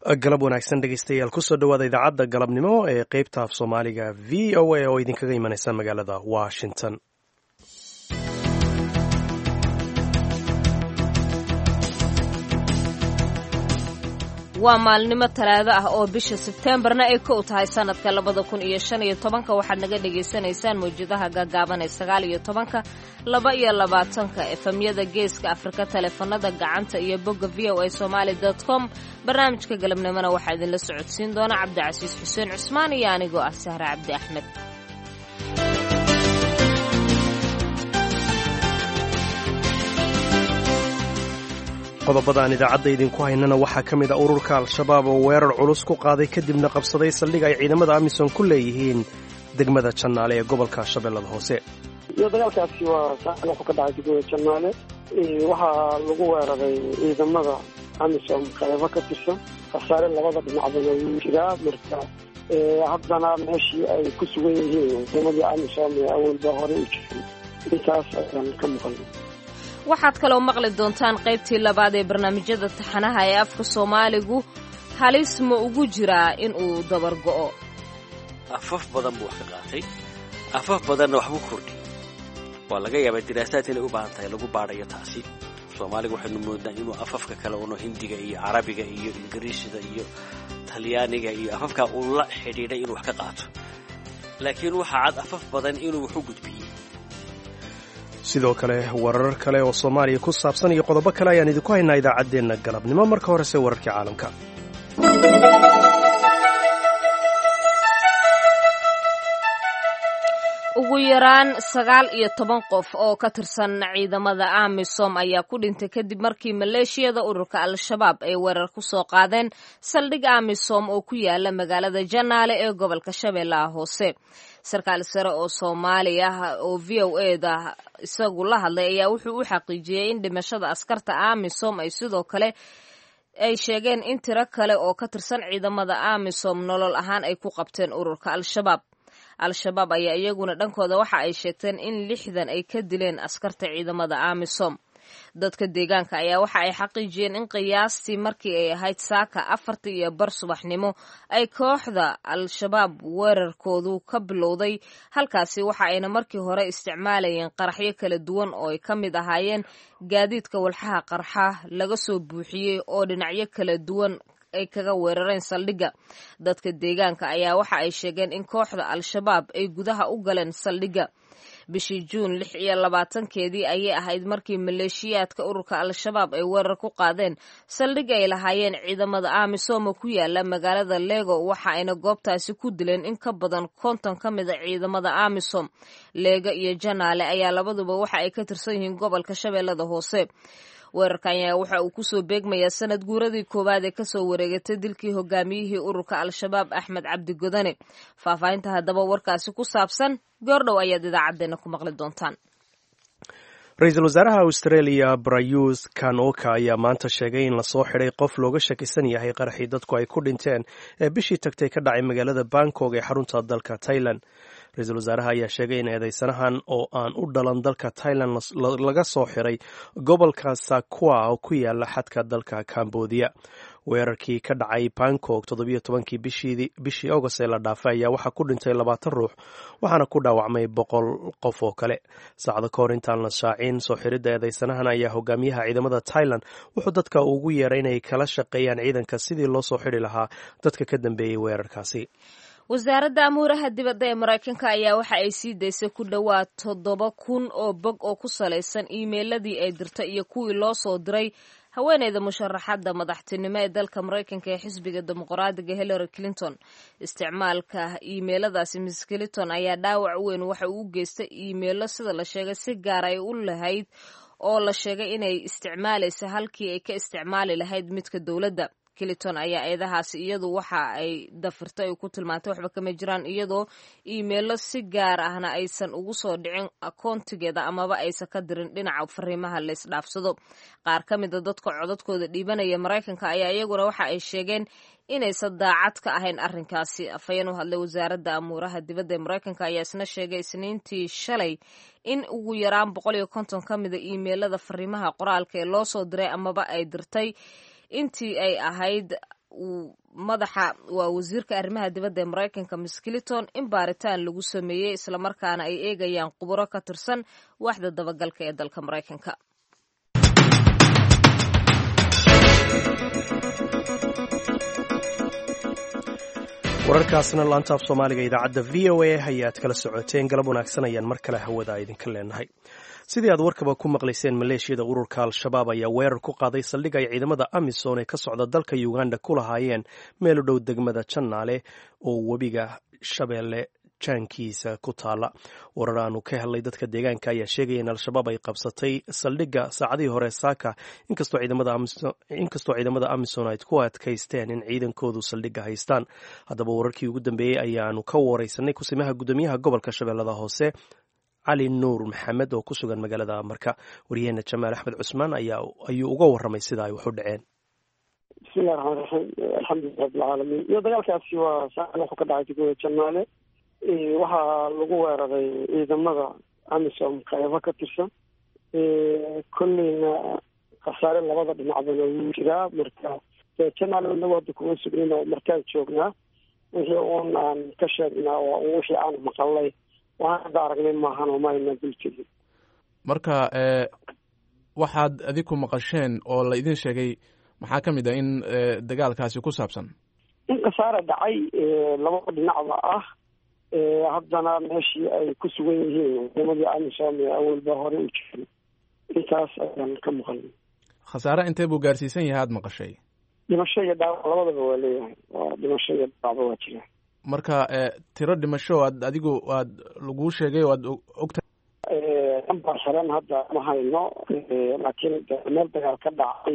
galab wanaagsan dhegeystayaal kusoo dhowaada idaacadda galabnimo ee qeybta af soomaaliga v o a oo idinkaga imanaysa magaalada washington waa maalnimo talaado ah oo bisha sebteembarna ay kow tahay sanadka labada kun iyo shan iyo tobanka waxaad naga dhagaysanaysaan mawjadaha gaagaaban ee sagaal iyo tobanka laba iyo labaatanka efemyada geeska afrika taleefanada gacanta iyo bogga v o a somaali dot com barnaamijka galabnimona waxaa idinla socodsiin doona cabdicasiis xuseen cusmaan iyo anigoo ah sahre cabdi axmed qodobada aan idaacadda idinku haynana waxaa ka mid a ururka al-shabaab oo weerar culus ku qaaday kadibna qabsaday saldhig ay ciidamada amisom ku leeyihiin degmada jannaale ee gobolka shabeellada hoose iyo dagaalkaasi waa saacad wuxuu ka dhacay degmada jannaale waxaa lagu weeraray ciidamada amisom qaybo ka tirsan khasaare labada dhinacbana wuu jiraa marka haddana meeshii ay ku sugan yihiin ciidamadii amisom ee awalba hore u jiray intaas ayaan ka maqalnay waxaad kaloo maqli doontaan qaybtii labaad ee barnaamijyada taxanaha ee afka soomaaligu halis ma ugu jiraa in uu dabar go'o afaf badan buu wax ka qaatay afaf badanna waxbuu kordhiyey waa laga yaabaa diraasaad inay u baahan tahay lagu baadhayo taasi soomaaliga waxaynu moodnaa inuu afafka kale uno hindiga iyo carabiga iyo ingiriisida iyo talyaaniga iyo afafkaa uu la xidhiidhay inuu wax ka qaato laakiin waxaa cad afaf badan inuu wax u gudbiyey sidoo kale warar kale oo soomaaliya ku saabsan iyo qodobo kale ayaan idinku haynaa idaacaddeenna galabnimo marka horese wararkii caalamka ugu yaraan sagaal iyo toban qof oo ka tirsan ciidamada amisom ayaa ku dhintay kadib markii maleeshiyada ururka al-shabaab ay weerar ku soo qaadeen saldhig amisom oo ku yaala magaalada janaale ee gobolka shabeellaha hoose sarkaal sare oo soomaali ah oo v o eda isagu la hadlay ayaa wuxuu u xaqiijiyey in dhimashada askarta amisom ay sidoo kale ay sheegeen in tiro kale oo ka tirsan ciidamada amisom nolol ahaan ay ku qabteen ururka al-shabaab al-shabaab ayaa iyaguna dhankooda waxa ay sheegteen in lixdan ay ka dileen askarta ciidamada amisom dadka deegaanka ayaa waxa ay xaqiijiyeen in qiyaastii markii ay ahayd saaka afartii iyo bar subaxnimo ay kooxda al-shabaab weerarkoodu ka bilowday halkaasi waxa ayna markii hore isticmaalayeen qaraxyo kala duwan oo ay ka mid ahaayeen gaadiidka walxaha qarxa laga soo buuxiyey oo dhinacyo kala duwan ay kaga weerareen saldhigga dadka deegaanka ayaa waxa ay sheegeen in kooxda al-shabaab ay gudaha u galeen saldhigga bishii juun lix iyo labaatankeedii ayay ahayd markii maleeshiyaadka ururka al-shabaab ay weerar ku qaadeen saldhig ay lahaayeen ciidamada amisomo ku yaala magaalada lego waxa ayna goobtaasi ku dileen in ka badan konton ka mid a ciidamada amisom leego iyo janaale ayaa labaduba waxa ay ka tirsan yihiin gobolka shabeellada hoose weerarkan ayaa waxa uu kusoo beegmayaa sanad guuradii koowaad ee kasoo wareegatay dilkii hogaamiyihii ururka al-shabaab axmed cabdi godane faahfaahinta haddaba warkaasi ku saabsan goordhow ayaad idaacaddeenna ku maqli doontaan ra-iisul wasaaraha australia brayus kanoka ayaa maanta sheegay in lasoo xidhay qof looga shakisan yahay qaraxii dadku ay ku dhinteen ee bishii tagtay ka dhacay magaalada bangkok ee xarunta dalka thailand ra-iisul wasaaraha ayaa sheegay in eedeysanahan oo aan u dhalan dalka thailand laga soo xiray gobolka sakua oo ku yaala xadka dalka cambodia weerarkii ka dhacay bangkok toddobiyo tobankii bishii august ee la dhaafay ayaa waxaa ku dhintay labaatan ruux waxaana ku dhaawacmay boqol qof oo kale saacado ka hor intaan la shaacin soo xiridda eedeysanahan ayaa hogaamiyaha ciidamada thailand wuxuu dadka ugu yeeray inay kala shaqeeyaan ciidanka sidii loo soo xidhi lahaa dadka ka dambeeyey weerarkaasi wasaaradda amuuraha dibadda ee maraykanka ayaa waxa ay sii daysay ku dhowaad toddoba kun oo bog oo ku salaysan iimeyladii ay dirtay iyo kuwii loo soo diray haweeneyda musharaxadda madaxtinimo ee dalka maraykanka ee xisbiga dimuqraadiga hillary clinton isticmaalka iimeyladaasi miss clinton ayaa dhaawac weyn waxa uu u geystay iimeelo sida la sheegay si gaar ay u lahayd oo la sheegay inay isticmaalaysa halkii ay ka isticmaali lahayd midka dowladda clinton ayaa eedahaasi iyadu waxa ay dafirtay ay ku tilmaantay waxba kama jiraan iyadoo iimeelo si gaar ahna aysan ugu soo dhicin akoontigeeda amaba aysan ka dirin dhinaca fariimaha la isdhaafsado qaar ka mida dadka codadkooda dhiibanaya maraykanka ayaa iyaguna waxa ay sheegeen inaysan daacad ka ahayn arrinkaasi afhayeen u hadlay wasaaradda amuuraha dibadda ee maraykanka ayaa isna sheegay isniintii shalay in ugu yaraan boqol iyo konton ka mida iimeelada fariimaha qoraalka ee loo soo diray amaba ay dirtay intii ay ahayd madaxa waa wasiirka arrimaha dibadda ee maraykanka miss clinton in baaritaan lagu sameeyey islamarkaana ay eegayaan khuburo ka tirsan waaxda dabagalka ee dalka maraykanka wararkaasna laanta af soomaaliga idaacadda v o a ayaad kala socoteen galab wanaagsan ayaan mar kale hawada idinka leenahay sidii aad warkaba ku maqlayseen maleeshiyada ururka al-shabaab ayaa weerar ku qaaday saldhig ay ciidamada amisom ee ka socda dalka uganda ku lahaayeen meel u dhow degmada jannaale oo webiga shabeelle jaankiisa ku taala warar aanu ka helnay dadka deegaanka ayaa sheegaya in al-shabaab ay qabsatay saldhigga saacadihii hore saaka inkastoo ciidamada amisom ay ku adkaysteen in ciidankoodu saldhigga haystaan haddaba wararkii ugu dambeeyey ayaanu ka wareysanay kusimaha guddoomiyaha gobolka shabeellada hoose cali nuur maxamed oo ku sugan magaalada marka waryaheena jamaal axmed cusmaan ayuu uga waramay sida ay wax u dhaceen bismillahi raxmaan raxiim alxamdulilah rabbilcaalamiin iyo dagaalkaasi waa saacada wuxuu ka dhacay degmada janaale waxaa lagu weeraray ciidamada amisom qaybo ka tirsan kolleyna khasaare labada dhinacbana wuu jiraa marka janaale inagu hadda kuma sugnin oo markaan joognaa wixii uun aan ka sheegnaa waa un wixii aan maqalay waan hadda aragnay maahan oo maayna dultegin marka waxaad adiku maqasheen oo la idin sheegay maxaa ka mid ah in dagaalkaasi ku saabsan in khasaare dhacay labada dhinacba ah haddana meeshii ay ku sugan yihiin ciidamadii amisom ee awalba hore u jirin intaas ayaan ka maqalnay khasaare intee buu gaarsiisan yahay aada maqashay dhimasho iyo dhaawac labadaba waa leeyahay waa dhimasho iyo dhaawacba waa jira marka tiro dhimasho aad adigu aad laguu sheegay o aad ogta nambar xiran hadda ma hayno laakiin meel dagaal ka dhacay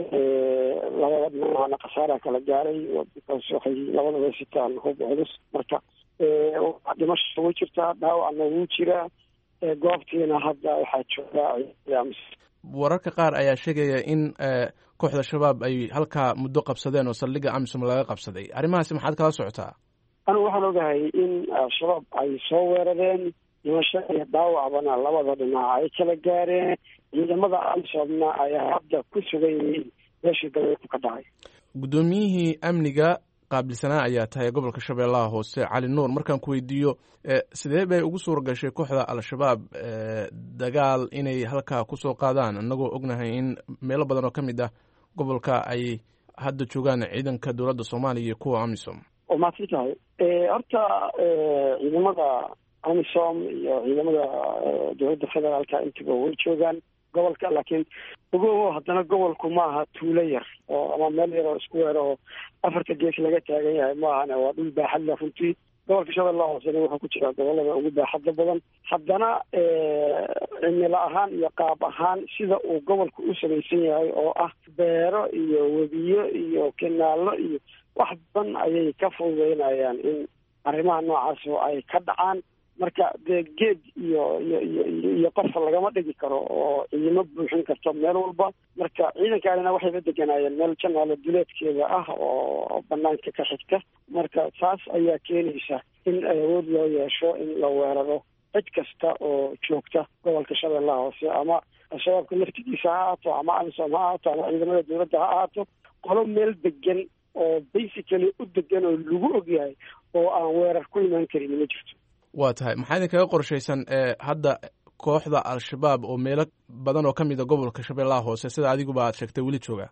labada dhinacna khasaara kala gaaray because waxay labadaba sitaan hub culus marka dhimasha way jirtaa dhaawacna wuu jiraa goobtiina hadda waxaa joogaa wararka qaar ayaa sheegaya in kooxda shabaab ay halkaa muddo qabsadeen oo saldhigga amisom laga qabsaday arrimahaasi maxaad kala socotaa anigu waxaan ogahay in al-shabaab ay soo weerareen dhimasho iyo dhaawacbana labada dhinac ay kala gaareen ciidamada amisomna ay hadda ku sugan yihiin meeshii dabeeku ka dhacay guddoomiyihii amniga qaabilsanaa ayaa tahay gobolka shabeellaha hoose cali nuur markaan ku weydiiyo sidee bay ugu suura gashay kooxda al-shabaab dagaal inay halkaa kusoo qaadaan annagoo ognahay in meelo badan oo ka mid ah gobolka ay hadda joogaan ciidanka dowladda soomaaliya iyo kuwa amisom oo maadsan tahay horta ciidamada amisom iyo ciidamada dowladda federaalka intuba way joogaan gobolka laakiin ogowo haddana gobolku maaha tuulo yar oo ama meel yar oo isku weer oo afarta gees laga taagan yahay maahane waa dhul baaxad la runtii gobolka shabeellaha hoosena wuxuu ku jiraa gobolada ugu baaxadda badan haddana cimilo ahaan iyo qaab ahaan sida uu gobolku u samaysan yahay oo ah beero iyo webiyo iyo kenaallo iyo wax badan ayay ka fududeynayaan in arrimaha noocaas ay ka dhacaan marka dee geed iyo iyo iyo iyo qofa lagama dhigi karo oo ciidamo buuxin karto meel walba marka ciidankaanina waxayba deganaayeen meel janaalo duleedkeeda ah oo banaanka ka xigta marka taas ayaa keenaysa in awood loo yeesho in la weeraro cid kasta oo joogta gobolka shabeellaha hoose ama al-shabaabka laftigiisa ha ahaato ama amisom ha ahaato ama ciidamada dowladda ha ahaato qolo meel degan oo basically u degan oo lagu ogyahay oo aan weerar ku imaan karin ma jirto waa tahay maxaa idinkaga qorshaysan hadda kooxda al-shabaab oo meelo badan oo ka mid a gobolka shabeellaha hoose sida adiguba aad sheegtay weli jooga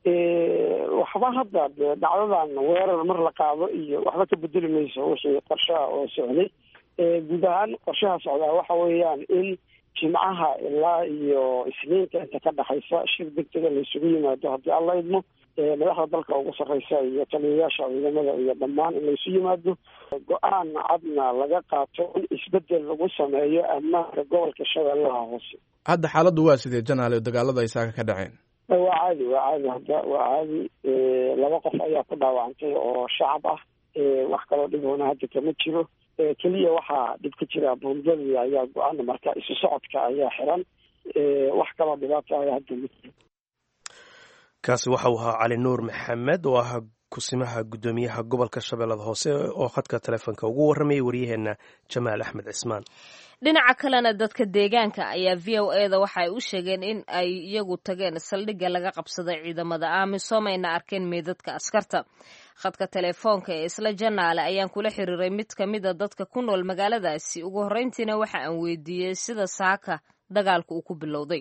waxba hadda de dhacdadan weerar mar la qaado iyo waxba ka bedeli mayso wixii qorshaha oo socday guud ahaan qorshaha socdaa waxa weeyaan in jimcaha ilaa iyo isniinta inta ka dhexaysa shir degdega laysugu yimaado haddii alla idmo madaxda dalka ugu sarreysa iyo taliyayaasha ciidamada iyo dhammaan in laysu yimaado go-aan cadna laga qaato in isbedel lagu sameeyo ammaanka gobolka shabeellaha hoose hadda xaaladdu waa sidee janaale dagaalada ay saaka ka dhaceen waa caadi waa caadi hadda waa caadi laba qof ayaa ku dhaawacantay oo shacab ah wax kaloo dhiboona hadda kama jiro keliya waxaa dhib ka jira buundadii ayaa go-aana marka isu socodka ayaa xiran wax kaloo dhibaato ayaa hadda ma jiro kaasi waxa uu ahaa cali nuur maxamed oo ah kusimaha guddoomiyaha gobolka shabeellada hoose oo khadka taleefonka ugu warramayay waryaheena jamaal axmed cismaan dhinaca kalena dadka deegaanka ayaa v o e da waxa ay u sheegeen in ay iyagu tageen saldhigga laga qabsaday ciidamada amisom ayna arkeen meydadka askarta khadka telefoonka ee isla janaale ayaan kula xiriiray mid ka mida dadka ku nool magaaladaasi ugu horreyntiina waxa aan weydiiyey sida saaka dagaalka uu ku bilowday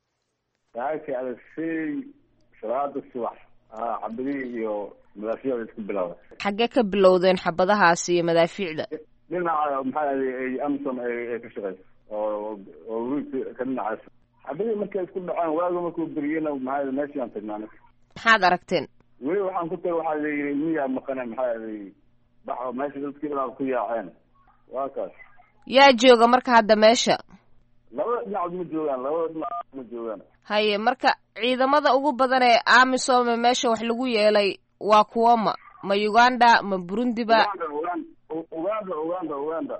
saaka alasey salaada subax xabadihii iyo madaafiicda isku bilowday xaggee ka bilowdeen xabadahaasi iyo madaafiicda dhinaca maxaa ay amsom ay ka shaqeyso oo oo wiilka ka dhinacaas xabadihii markay isku dhaceen waaga markuu beriyena maxaa meeshaan tagnaa maxaad aragteen weli waxaan ku tagay waxaa layii miyaa maqane maxaa lay baxo meesha dadkii dhanaa ku yaaceen waa kaas yaa jooga marka hadda meesha labada dhinacood ma joogaan labada dhinacood ma joogaan haye marka ciidamada ugu badan ee amisom ee meesha wax lagu yeelay waa kuwa ma ma uganda ma burundi ba uganda uganda uganda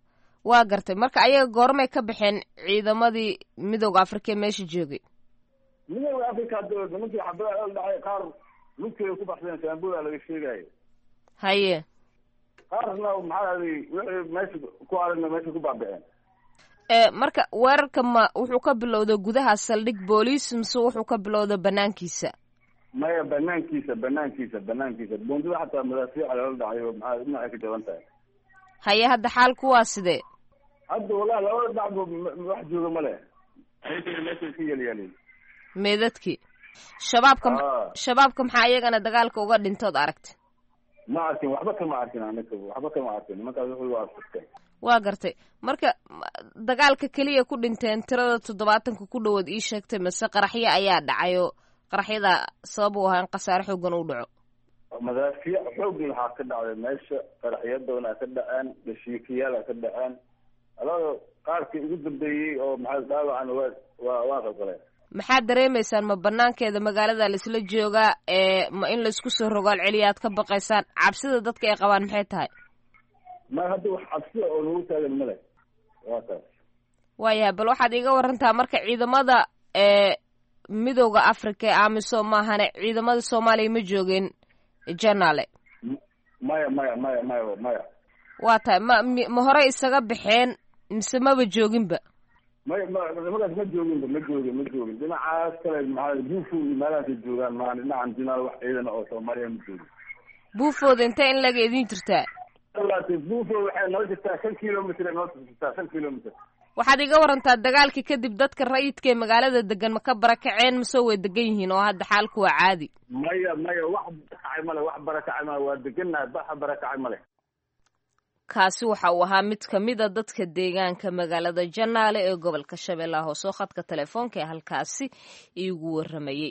waa gartay marka ayaga goormay ka baxeen ciidamadii midooda afrika ee meesha joogay midooda africa hadda nimankii xabadaha la dhacay qaar lugteeda ku baxseen shaambuda laga sheegayo haye qaarna maxaa wixii meesha ku aragna meesha ku baabiceen marka weerarka ma wuxuu ka bilowda gudaha saldhig booliis mise wuxuu ka bilowda banaankiisa maya banaankiisa banaankiisa banaankiisa bundada xataa madaafiica lala dhacayo maxaa dhinacay ka jaban tahay haye hadda xaalku waa sidee hadda wallahi labada dhacba wax jooga ma leh meesha ka yelyaaliy meedadkii shabaabka shabaabka maxaa iyagana dagaalka uga dhintood aragta ma arkin waxba kama arkin anaga waxba kama arkin nimankaas wuxuu waa asirtay waa gartay marka dagaalka keliya ku dhinteen tirada toddobaatanka ku dhowaad ii sheegtay mase qaraxyo ayaa dhacayo qaraxyada sabab u ahaa in khasaare xoogan u dhaco madaafiic xoog lahaa ka dhacday meesha qaraxyadona ka dhaceen dhashiikayaala ka dhaceen alada qaarkii ugu dambeeyey oo maxaa dhaawacan waa waa waa qalqaleen maxaad dareemaysaan ma banaankeeda magaalada laisla joogaa ee ma in laisku soo rogaal celiya aad ka baqaysaan cabsida dadka ay qabaan maxay tahay ma hadda wax cabsida oo nagu taagan male waa taas waayahay bal waxaad iiga warantaa marka ciidamada ee midooda africa ee amisom maahane ciidamada soomaaliya ma joogeen janaale maya maya maya maya maya waa tahay ma ma horey isaga baxeen mise maba jooginba maya ma nimakaas ma jooginba ma joogin ma joogin dhinacaas kale maxaa buufo iyo meelahaasay joogaan maa dhinacan jinaal wax ciidan oo soomaaliya ma joogin buufooda intee in laga idin jirtaa buufo waxay noo jirtaa shan kilomitr noo jirtaa shan kilomitr waxaad iga warantaa dagaalkii kadib dadka rayidka ee magaalada degan ma ka barakaceen mase way degan yihiin oo hadda xaalku waa caadi maya maya wax barakacay male wax barakacay male waa degannahay baxa barakacay male kaasi waxa uu ahaa mid ka mid a dadka deegaanka magaalada janaale ee gobolka shabeellaha hoose oo khadka telefoonka ee halkaasi iigu warramayey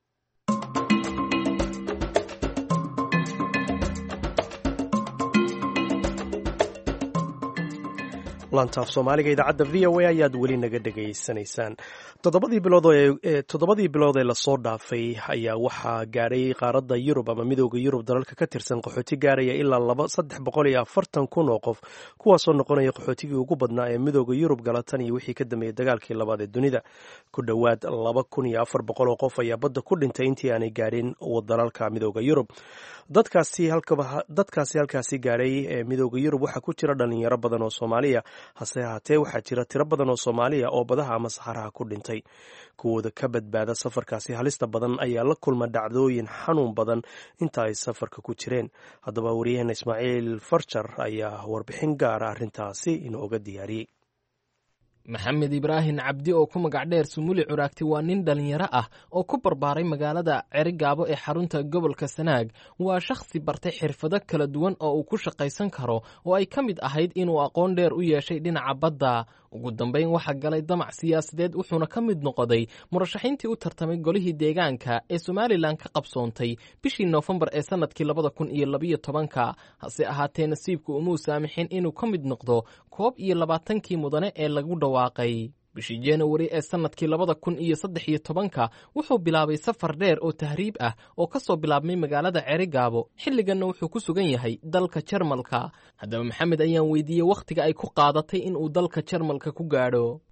lantaaf soomaaliga idaacadda v o a ayaad weli naga dhegaysanaysaan toddobadii bilood toddobadii bilood ee lasoo dhaafay ayaa waxaa gaadhay qaaradda yurub ama midooda yurub dalalka ka tirsan qaxooti gaaraya ilaa laba saddex boqol iyo afartan kun oo qof kuwaasoo noqonaya qaxootigii ugu badnaa ee midooda yurub gala tan iyo wixii ka dambeeyey dagaalkii labaad ee dunida ku dhowaad laba kun iyo afar boqol oo qof ayaa badda ku dhintay intii aanay gaadhin dalalka midooda yurub dadkaasi halkaasi gaadhay ee midooda yurub waxaa ku jira dhalinyaro badan oo soomaaliya hase ahaatee waxaa jira tiro badan oo soomaaliya oo badaha ama saxaraha ku dhintay kuwooda ka badbaada safarkaasi halista badan ayaa la kulma dhacdooyin xanuun badan inta ay safarka ku jireen haddaba wariyaheena ismaaciil farjar ayaa warbixin gaara arrintaasi inooga diyaariyey maxamed ibraahin cabdi oo ku magac dheer sumuli curaagti waa nin dhallinyaro ah oo ku barbaaray magaalada cerigaabo ee xarunta gobolka sanaag waa shakhsi bartay xirfado kala duwan oo uu ku shaqaysan karo oo ay ka mid ahayd inuu aqoon dheer u yeeshay dhinaca badda ugu dambayn waxaa galay damac siyaasadeed wuxuuna ka mid noqday murashaxiintii u tartamay golihii deegaanka ee somalilan ka qabsoontay bishii noofembar ee sannadkii labada kun iyo labiyo tobanka hase ahaatee nasiibku umuu saamixin inuu ka mid noqdo koob iyo labaatankii mudane ee lagu dhawaaqay bishii januari ee sannadkii labada kun iyo saddex iyo tobanka wuxuu bilaabay safar dheer oo tahriib ah oo ka soo bilaabmay magaalada cerigaabo xilliganna wuxuu ku sugan yahay dalka jarmalka haddaba maxamed ayaan weydiiyey wakhtiga ay ku qaadatay inuu dalka jarmalka ku gaadho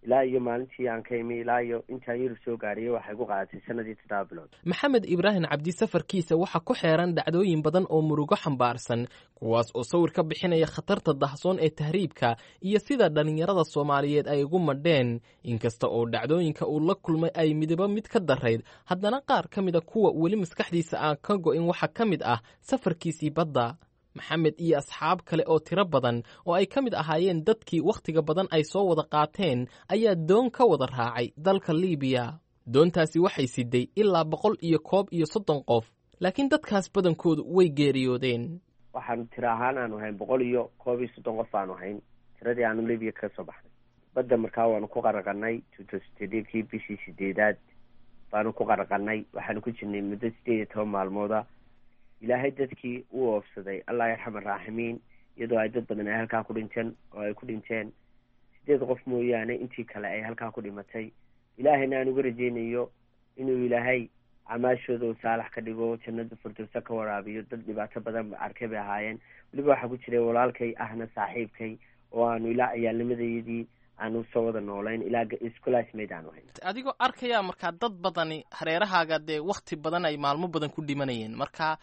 ilaa iyo maalintii aan ka imi ilaa iyo intaan yurub soo gaadhiyo waxay ku qaadatay sanadii toddoba bilood maxamed ibraahim cabdi safarkiisa waxaa ku xeeran dhacdooyin badan oo murugo xambaarsan kuwaas oo sawir ka bixinaya khatarta dahsoon ee tahriibka iyo sida dhallinyarada soomaaliyeed ay ugu madheen inkasta oo dhacdooyinka uu la kulmay ay midaba mid ka darayd haddana qaar ka mida kuwa weli maskaxdiisa aan ka go'in waxaa ka mid ah safarkiisii badda maxamed iyo asxaab kale oo tiro badan oo ay ka mid ahaayeen dadkii wakhtiga badan ay soo wada qaateen ayaa doon ka wada raacay dalka liibiya doontaasi waxay siday ilaa boqol iyo koob iyo soddon qof laakiin dadkaas badankoodu way geeriyoodeen waxaanu tiro ahaan aanu hayn boqol iyo koob iyo soddon qof aanu hayn tiradii aanu libiya kaga soo baxnay badda markaa waanu ku qaraqanay tutostedkii bishii sideedaad baanu ku qaraqanay waxaanu ku jirnay muddo sideed iyo toban maalmooda ilaahay dadkii uu oofsaday allah yarxam araaximiin iyadoo ay dad badan ay halkaa ku dhinteen oo ay ku dhinteen sideed qof mooyaane intii kale ay halkaa ku dhimatay ilaahayna aan uga rajeynayo inuu ilaahay camaashooda uu saalax ka dhigo jannada firdowsa ka waraabiyo dad dhibaato badan arkay bay ahaayeen weliba waxaa ku jiray walaalkay ahna saaxiibkay oo aanu ilaa ciyaalnimadayadii aanu soo wada noolayn ilaa iscolaasmayd aanu hayn adigoo arkaya markaa dad badani hareerahaaga dee wakti badan ay maalmo badan ku dhimanayeen marka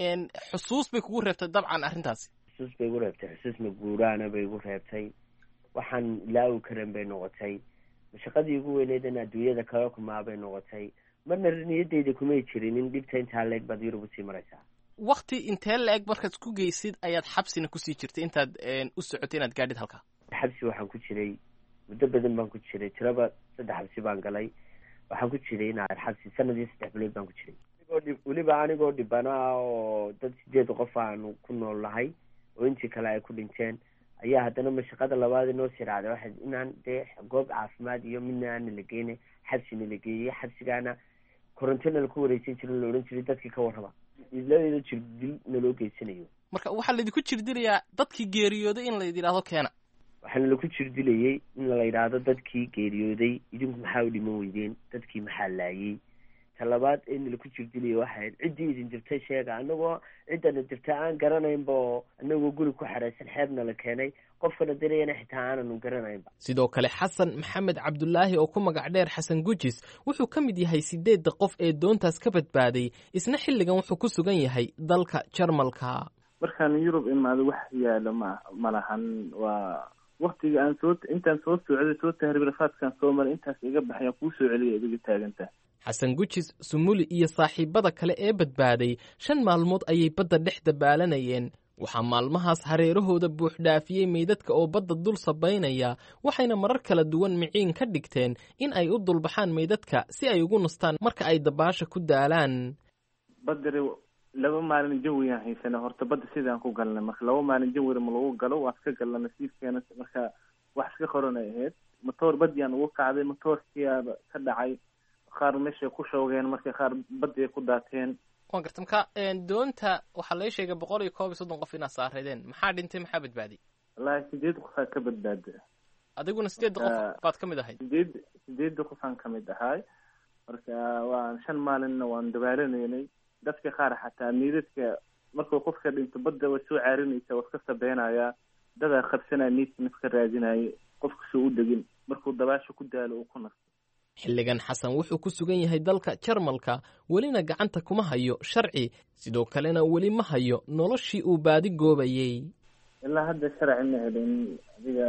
xusuus bay kugu reebtay dabcan arrintaasi xusuus bay igu reebtay xusuus maguuraana bay igu reebtay waxaan ilaawi karan bay noqotay mashaqadii ugu weyneydana adduunyada kala kumaa bay noqotay marna niyadeyda kumay jirin in dhibta intaa leeg baad yurub usii maraysaa wakti intee la-eg markaad ku geysid ayaad xabsina kusii jirtay intaad u socotay inaad gaadhid halkaa xabsi waxaan ku jiray muddo badan baan ku jiray tiraba saddex xabsi baan galay waxaan ku jiray inaad xabsi sanadii saddex bilood baan ku jiray weliba anigoo dhibanaa oo dad sideed qof aanu ku nool nahay oo intii kale ay ku dhinteen ayaa haddana mashaqada labaad inoo sii raacday waxay inaan dee goob caafimaad iyo midna aana la geynay xabsina la geeyey xabsigaana korontona laku wareysan jirin la odhan jiray dadkii ka warraba iladeeda jir dil naloo geysanayo marka waxaa laydinku jirdilayaa dadkii geeriyooday in layd yidhahdo keena waxaana laku jirdilayay in la yidhaahdo dadkii geeriyooday idinku maxaa u dhiman weydeen dadkii maxaa laayey talabaad in laku jirdilayo waxayd ciddii idin dirtay sheega anagoo ciddana dirta aan garanaynba oo anagoo guri ku xeraysan xeebna la keenay qofkana dirayana xitaa aananu garanaynba sidoo kale xasan maxamed cabdulaahi oo ku magac dheer xasan gujis wuxuu ka mid yahay sideedda qof ee doontaas ka badbaaday isna xilligan wuxuu ku sugan yahay dalka jarmalka markaan yurub imaado wax yaalo ma ma lahan waa waktiga aan soo intaan soo socday soo tahribrafaadkaan soo maray intaas iga baxayaan kuu soo celiya idiga taagantaha xasan gujis sumuli iyo saaxiibada kale ee badbaaday shan maalmood ayay badda dhex dabaalanayeen waxaa maalmahaas hareerahooda buuxdhaafiyey meydadka oo badda dul sabaynaya waxayna marar kala duwan miciin ka dhigteen in ay u dulbaxaan meydadka si ay ugu nastaan marka ay dabaasha ku daalaan badari laba maalin jawiyaan haysana horta badda sidaan ku galnay marka laba maalin jawira ma lagu galo waan iska galna nasiibkeena marka wax iska qoran ay ahayd matoor badyaan ugu kacday matoorkiyaaba ka dhacay qaar meeshay ku shoogeen marka qaar baddi ay ku daateen waan garta marka doonta waxaa laga sheegay boqol iyo koob iyo soddon qof inaad saareedeen maxaa dhintay maxaa badbaaday wallaahi sideed qofaa ka badbaada adiguna sideedda qof baad ka mid ahayd sideed sideedda qofaan ka mid ahay marka waan shan maalinna waan dabaalanaynay dadka qaar xataa miidadka markuu qofka dhinto badda way soo caarinaysa waa iska sabeynayaa dadaa qabsanaya miidka nafka raadinaya qofka soo u degin markuu dabaasha ku daalo uu ku nasto xilligan xasan wuxuu ku sugan yahay dalka jarmalka welina gacanta kuma hayo sharci sidoo kalena weli ma hayo noloshii uu baadi goobayey ilaa hadda sharci ma helin adiga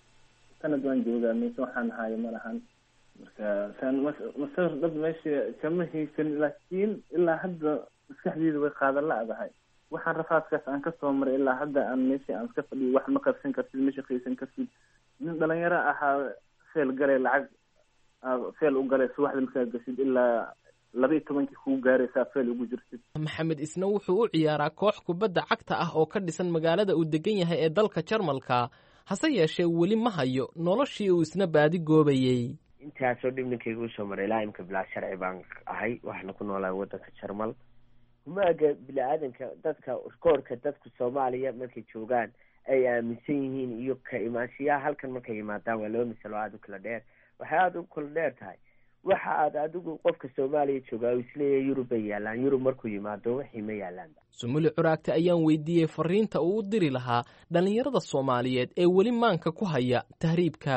sanad waan joogaa mise waxaan hayo ma lahan marka saan masawir dhab meesha kama haysan laakiin ilaa hadda maskaxdeeda way qaadan la-dahay waxaan rafaadkaas aan kasoo maray ilaa hadda aan meesha aan iska fadhiyo wax ma qabsan kartid ma shaqaysan kartid nin dhalinyaro ahaa feel galay lacag feel u galay subaxda markaa gashid ilaa laba iyo tobankii kuu gaaraysaa feel ugu jirtid maxamed isna wuxuu u ciyaaraa koox kubadda cagta ah oo ka dhisan magaalada uu degan yahay ee dalka jarmalka hase yeeshee weli ma hayo noloshii uu isna baadi goobayey intaasoo dhibninkayga usoo maray ilaa imka bilaa sharci baan ahay waxaana ku noolahay waddanka jarmal humaaga bini-aadanka dadka koorka dadka soomaaliya markay joogaan ay aaminsan yihiin iyo ka imaanshiyaha halkan markay yimaadaan waa laba masalo aada u kala dheer waxay aada u kala dheer tahay waxa aad adigu qofka soomaaliya joogaa uu isleeyahay yurub bay yaalaan yurub markuu yimaado wixii ma yaalaanba sumuli curaagta ayaan weydiiyey fariinta uu u diri lahaa dhallinyarada soomaaliyeed ee weli maanka ku haya tahriibka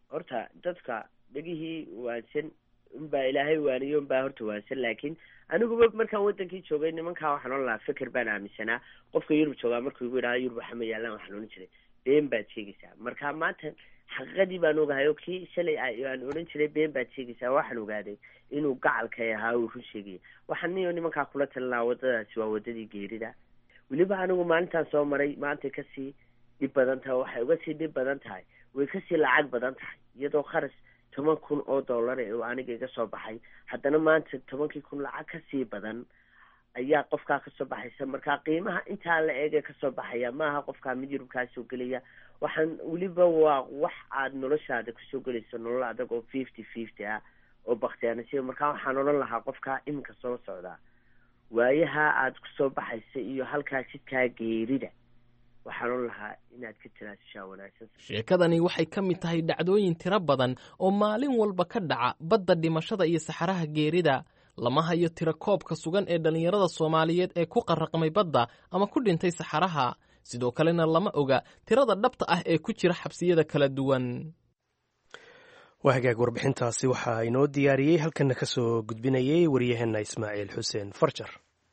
horta dadka dhegihii waansan unbaa ilaahay waaniyo unbaa horta waansan laakiin aniguba markaan wadankii joogay nimankaa waxaan ohan lahaa fikir baan aaminsanaa qofka yurub joogaa markuu igu yidhahda yurub waxa ma yaalaan waxaan odhan jiray been baad sheegaysaa marka maanta xaqiiqadii baan ogahay oo kii shalay aan odhan jiray been baad sheegaysaa waxaan ogaaday inuu gacalkay ahaa uu run sheegaya waxaan niyo nimankaa kula talinaa wadadaasi waa wadadii geerida weliba anigu maalintaan soo maray maantay kasii dhib badan tahay waxay uga sii dhib badan tahay way kasii lacag badan tahay iyadoo kharas toban kun oo dollar ee aniga iga soo baxay haddana maanta tobankii kun lacag kasii badan ayaa qofkaa kasoo baxaysa marka qiimaha intaa la eege kasoo baxaya maaha qofkaa mid yurubkaa soo gelaya waxaan weliba waa wax aad noloshaada kusoo gelayso nolol adag oo fifty fifty ah oo baktiyaanasiya markaa waxaan odhan lahaa qofkaa iminka soo socdaa waayaha aad kusoo baxaysa iyo halkaa jidkaa geerida waxaan odhan lahaa inaad ka tanaasushaa wanaagsan sheekadani waxay ka mid tahay dhacdooyin tiro badan oo maalin walba ka dhaca badda dhimashada iyo saxaraha geerida lama hayo tiro koobka sugan ee dhallinyarada soomaaliyeed ee ku qarraqmay badda ama ku dhintay saxaraha sidoo kalena lama oga tirada dhabta ah ee ku jira xabsiyada kala duwan waa hagaag warbixintaasi waxaa inoo diyaariyey halkana ka soo gudbinayay waryaheena ismaaciil xuseen farjar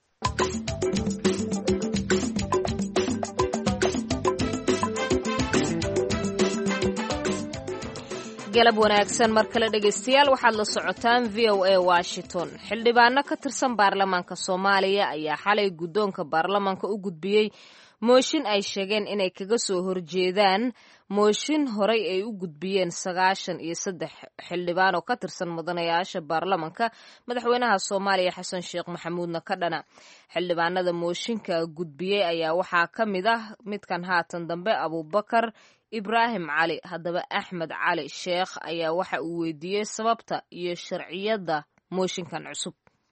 galab wanaagsan mar kale dhegaystayaal waxaad la socotaan v o a washington xildhibaano ka tirsan baarlamaanka soomaaliya ayaa xalay guddoonka baarlamaanka u gudbiyey mooshin ay sheegeen inay kaga soo horjeedaan mooshin horey ay u gudbiyeen sagaashan iyo saddex xildhibaan oo ka tirsan mudanayaasha baarlamanka madaxweynaha soomaaliya xasan sheekh maxamuudna ka dhana xildhibaanada mooshinka gudbiyey ayaa waxaa ka mid ah midkan haatan dambe abuubakar ibraahim cali haddaba axmed cali sheekh ayaa waxa uu weydiiyey sababta iyo sharciyadda mooshinkan cusub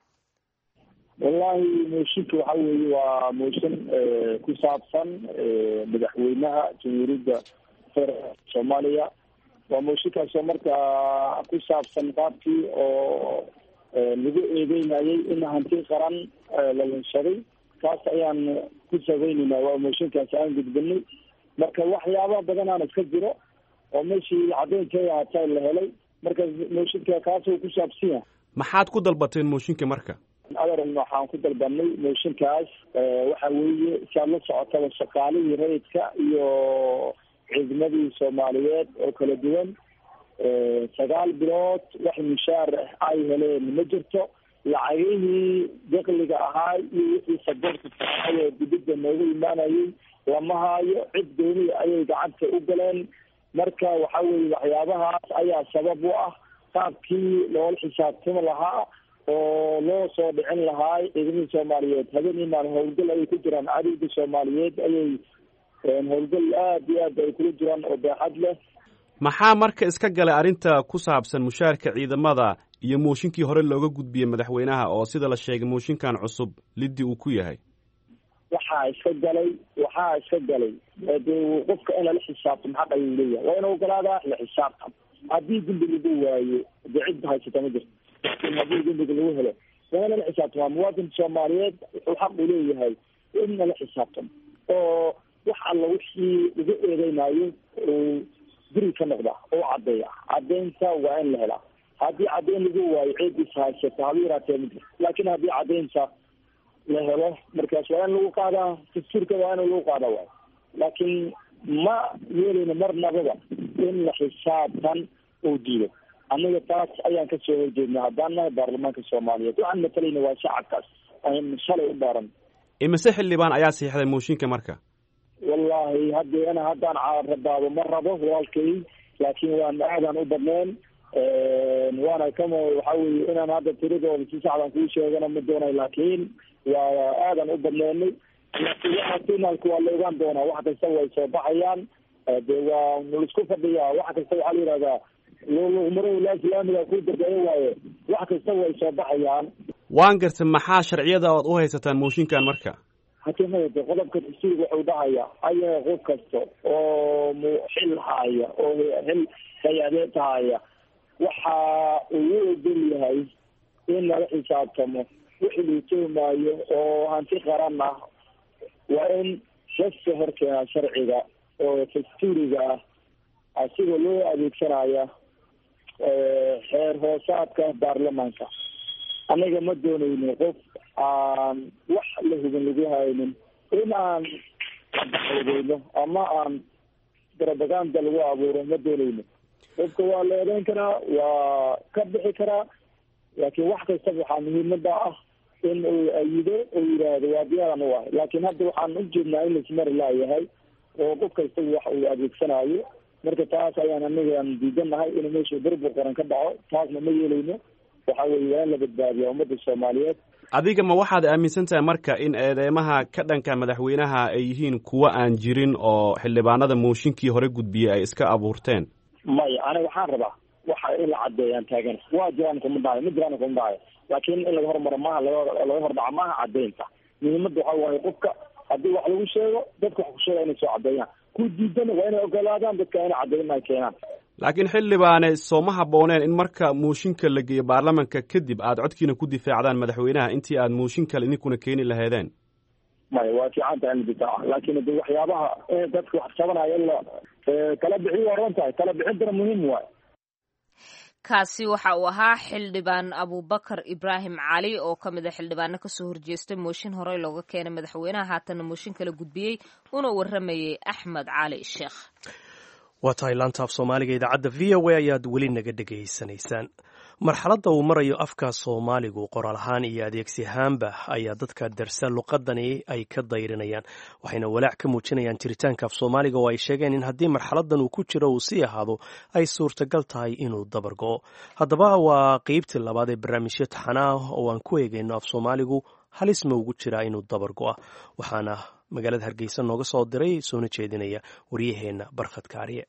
wallahi mooshinka waxa weeye waa mooshin ku saabsan madaxweynaha jamhuuriyadda federaalk soomaaliya waa mooshinkaasoo markaa ku saabsan qaabkii oo lagu eedeynayay in hanti qaran la lunshaday kaas ayaan ku sabaynaynaa waa mooshinkaas aan gudbinay marka waxyaaba badan aan iska jiro oo meeshii caddeynkeeda hataa la helay marka mooshinka kaasoo ku saabsan yahay maxaad ku dalbateen mooshinka marka aderan waxaan ku dalbanay mooshinkaas waxa weeye si aad la socotaba shaqaalihii rayidka iyo ciidamadii soomaaliyeed oo kala duwan sagaal bilood wax mushaar ah ay heleen ma jirto lacagihii dakliga ahaa iyo wixii saboorka saaayo dibidda noogu imaanayay lama haayo cid gooniya ayay gacanta u galeen marka waxa weye waxyaabahaas ayaa sabab u ah qaabkii loola xisaabtami lahaa oo loo soo dhicin lahaa ciidamada soomaaliyeed habeenii maal howlgal ayay ku jiraan cadowga soomaaliyeed ayay howlgal aada iyo aad ay kula jiraan oo beexad leh maxaa marka iska galay arrinta ku saabsan mushaarka ciidamada iyo mooshinkii hore looga gudbiyey madaxweynaha oo sida la sheegay mooshinkan cusub liddi uu ku yahay waxaa iska galay waxaa iska galay dee qofka in lala xisaabtamo xaq ayuu leeyahay waa in ogolaadaa la xisaabtam haddii dembi lagu waayo dee cid haysata ma jirto laakiin haddii dembiga lagu helo waa in lala xisaabtamaa muwaadinka soomaaliyeed wuxuu xaq u leeyahay in lala xisaabtamo oo wax alla wixii lagu eedeynayo uu guri ka noqda oo caddeeya caddeynta waa in la helaa haddii caddeyn lagu waayo ciidis haysata haba yaraatee ma jirto laakiin haddii caddeynta la helo markaas waa in lagu qaadaa dastuurka waa in lagu qaada waay laakiin ma yeelayno marnababa in la xisaabtan uu diido aniga taas ayaan kasoo horjeednay haddaan nahay baarlamaanka soomaaliyeed waxaan matalayna waa shacabkaas aan shalay u baaran imise xildhibaan ayaa siixday mooshinka marka wallahi hadda ina haddaan rabaabo ma rabo walaalkay laakiin waan aadan u badneen waana kama waxa weye inaan hadda tiradooda si saxdan kuu sheegana ma doonay laakiin waa aadan u badneenay finalka waa la ogaan doonaa wax kasta way soo baxayaan de waa laisku fadhiyaa wax kasta waxaa la yihahdaa luqmaro la islaamiga ku dambeeyo waaye wax kasta way soo baxayaan waan garta maxaa sharciyada oad u haysataan mooshinkan marka hatimada de qodobka dastuurka wuxuu dhahaya ayaga qof kasta oo xil haya oo xil hay-adeed haya waxa uu u ogol yahay in lala xisaabtamo wixii lagu tuhmaayo oo hanti qaran ah waa in lasoo horkeenaa sharciga oo dastuuriga ah asigoo loo adeegsanaya xeer hoosaadka baarlamaanka anaga ma doonayno qof aan wax la hubin lagu haynin in aan daxwadeyno ama aan propaganda lagu abuuro ma doonayno qofka waa la eedeyn karaa waa ka bixi karaa laakiin wax kastaba waxaa muhiimada ah in uu ayido uu yidhaahdo waa diyaaran u ahay laakiin hadda waxaan u jeednaa in laismari laayahay oo qof kastaba wax uu adeegsanayo marka taas ayaan anagaan diidanahay in meesha burbur qaran ka dhaco taasna ma yeelayno waxa weeye waa in la badbaadiya ummadda soomaaliyeed adiga ma waxaad aaminsan tahay marka in eedeymaha ka dhanka madaxweynaha ay yihiin kuwo aan jirin oo xildhibaanada mooshinkii hore gudbiyey ay iska abuurteen maya aniga waxaan rabaa waxa in la cadeeyaan taagana waa jiraan kuma dhahayo ma jiraan kuma dhahayo laakiin in laga hormaro maaha laga laga hordhaco maaha cadeynta muhiimadda waxa waaye qofka haddii wax lagu sheego dadka wax ku sheega inay soo cadeeyaan ku diidana waa inay ogolaadaan dadka inay cadeyn ay keenaan laakiin xildhibaane sooma habbooneen in marka mooshinka la geeyo baarlamanka kadib aad codkiina ku difaacdaan madaxweynaha intii aad mooshin kale idinkuna keeni laheedeen maya waa fiican tahay in la difaaco laakiin de waxyaabaha dadka wax tabanaya in la kala bixiyo waa ron tahay kala bixintana muhiim waayo kaasi waxa uu ahaa xildhibaan abubakar ibraahim cali oo ka mid a xildhibaano kasoo horjeestay mooshin horey looga keenay madaxweynaha haatanna mooshin kala gudbiyey una waramayey axmed cali sheekh waa tahay laantaaf soomaaliga idaacadda v o a ayaad weli naga dhegaysanaysaan marxaladda uu marayo afka soomaaligu qoraal ahaan iyo adeegsi ahaanba ayaa dadka darsa luqadani ay ka dayrinayaan waxayna walaac ka muujinayaan jiritaanka af soomaaliga oo ay sheegeen in haddii marxaladan uu ku jiro uu sii ahaado ay suurtagal tahay inuu dabar go'o haddaba waa qeybtii labaad ee barnaamijyo taxana ah oo aan ku eegayno af soomaaligu halis ma ugu jiraa inuu dabar go'a waxaana magaalada hargeysa nooga soo diray soona jeedinaya waryaheenna barkhad kaariye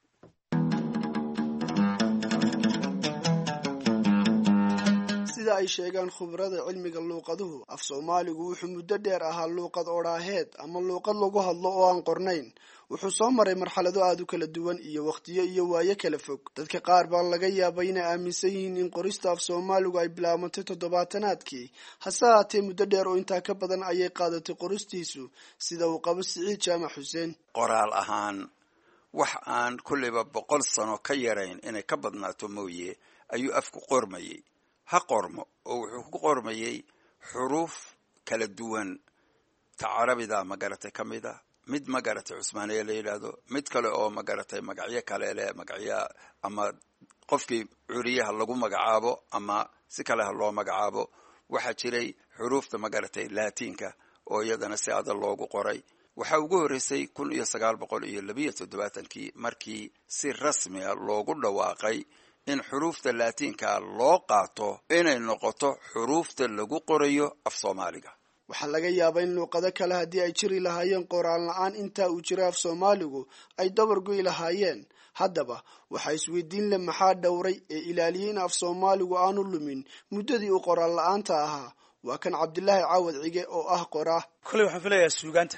sida ay sheegaan khubrada cilmiga luuqaduhu af soomaaligu wuxuu muddo dheer ahaa luuqad odhaaheed ama luuqad lagu hadlo oo aan qornayn wuxuu soo maray marxalado aada u kala duwan iyo wakhtiyo iyo waayo kala fog dadka qaar baa laga yaabay inay aaminsan yihiin in qorista af soomaaligu ay bilaabantay toddobaatanaadkii hase haatee muddo dheer oo intaa ka badan ayay qaadatay qoristiisu sida uu qabo siciid jaamac xuseen qoraal ahaan wax aan kulliba boqol sano ka yarayn inay ka badnaato mooye ayuu afku qormayey ha qormo oo wuxuu ku qormayey xuruuf kala duwan ta carabida magaratay ka mid a mid magaratay cusmaaniya la yidhaahdo mid kale oo magaratay magacyo kale leh magacyo ama qofkii curiyaha lagu magacaabo ama si kale ha loo magacaabo waxaa jiray xuruufta magaratay laatiinka oo iyadana si adag loogu qoray waxaa ugu horreysay kun iyo sagaal boqol iyo labiyo toddobaatankii markii si rasmiga loogu dhawaaqay in xuruufta laatiinka loo qaato inay noqoto xuruufta lagu qorayo af soomaaliga waxaa laga yaabaa in luuqado kale haddii ay jiri lahaayeen qoraal la-aan intaa uu jira af soomaaligu ay dabar go'i lahaayeen haddaba waxaa isweydiin leh maxaa dhowray ee ilaaliyey in af soomaaligu aanu lumin muddadii uu qoraal la-aanta ahaa waa kan cabdilaahi caawad cige oo ah qoraa kolley waxaan filayaa suugaanta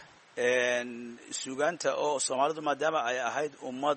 suugaanta oo soomaalidu maadaama ay ahayd ummad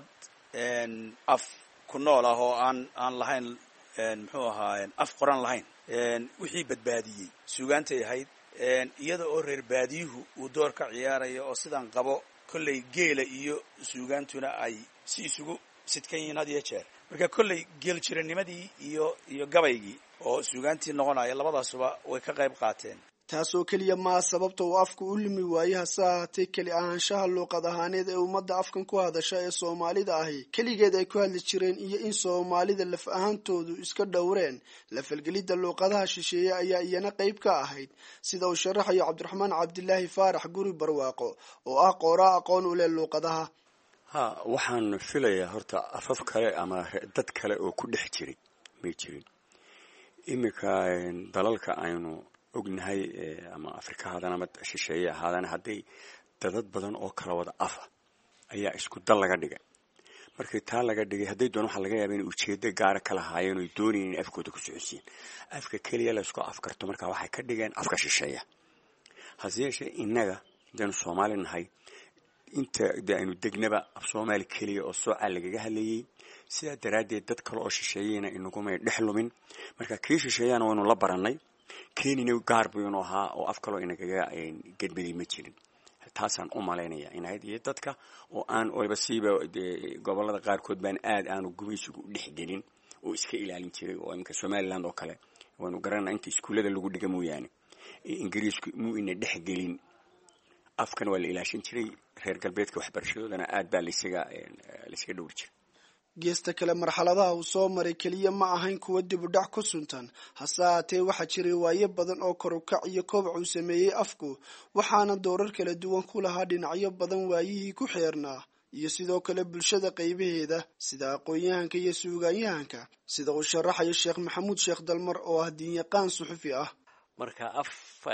af ku nool ah oo aan aan lahayn muxuu ahaa af qoran lahayn wixii badbaadiyey suugaantay ahayd iyada oo reer baadiyuhu uu door ka ciyaarayo oo sidan qabo kolley geela iyo suugaantuna ay si isugu sidkan yihiin had iyo jeer marka kolley geel jiranimadii iyo iyo gabaygii oo suugaantii noqonaya labadaasuba way ka qayb qaateen taasoo keliya maa sababta uu afku u limi waaye hase ahaatee keli ahaanshaha luuqad ahaaneed ee ummadda afkan ku hadasha ee soomaalida ahi keligeed ay ku hadli jireen iyo in soomaalida laf ahaantoodu iska dhowreen la falgelidda luuqadaha shisheeye ayaa iyana qayb ka ahayd sida uu sharaxayo cabdiraxmaan cabdilaahi faarax guri barwaaqo oo ah qooraa aqoon u leh luuqadaha ha waxaan filayaa horta afaf kale ama dad kale oo ku dhex jiray may jirin iminka dalalka aynu ognahay ama afrika ahaadaan ama shisheeye ahaadaan hadday dadad badan oo kala wada afa ayaa isku dal laga dhigay markii taa laga dhigay hadday doon waxaa laga yaaba inay ujeedo gaara ka lahaayeen oy doonayeen in afkooda ku socodsiin afka keliya la isku afkarto marka waxay ka dhigeen afka shisheeya hase yeeshee innaga hadaynu soomaali nahay inta de aynu degnaba af soomaali keliya oo soocaa lagaga hadlayey sidaa daraaddeed dad kale oo shisheeyeyna inagumay dhex lumin marka kii shisheeyana waynu la baranay kenina gaar buu inu ahaa oo af kaloo inagaga gedbaday ma jirin taasaan u malaynaya inahayd iyo dadka oo aan waliba siiba dee gobolada qaarkood baan aad aanu gumaysigu u dhexgelin oo iska ilaalin jiray oo iminka somaliland oo kale waanu garanaa inta iskuullada lagu dhiga mooyaane ingiriisku muu ina dhexgelin afkan waa la ilaashan jiray reer galbeedka waxbarashadoodana aad baa laysaga laysaga dhowri jiray geesta kale marxaladaha uu soo maray keliya ma ahayn kuwa dib u dhac ku suntan hase haatee waxaa jiray waayo badan oo korukac iyo kobac uu sameeyey afku waxaana doorar kala duwan ku lahaa dhinacyo badan waayihii ku xeernaa iyo sidoo kale bulshada qaybaheeda sida aqoon-yahanka iyo suugaanyahanka sida uu sharaxayo sheekh maxamuud sheekh dalmar oo ah diinyaqaan suxufi ah marka af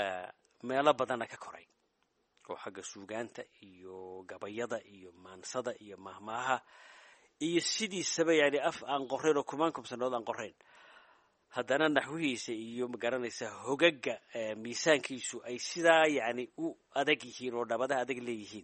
meelo badanna ka koray oo xagga suugaanta iyo gabayada iyo maansada iyo mahmaaha iyo sidiisaba yani af aan qorayn oo kumaan kubsanood aan qorayn haddana naxwihiisa iyo magaranaysa hogaga miisaankiisu ay sidaa yani u adag yihiin oo dhabadaha adag leeyihiin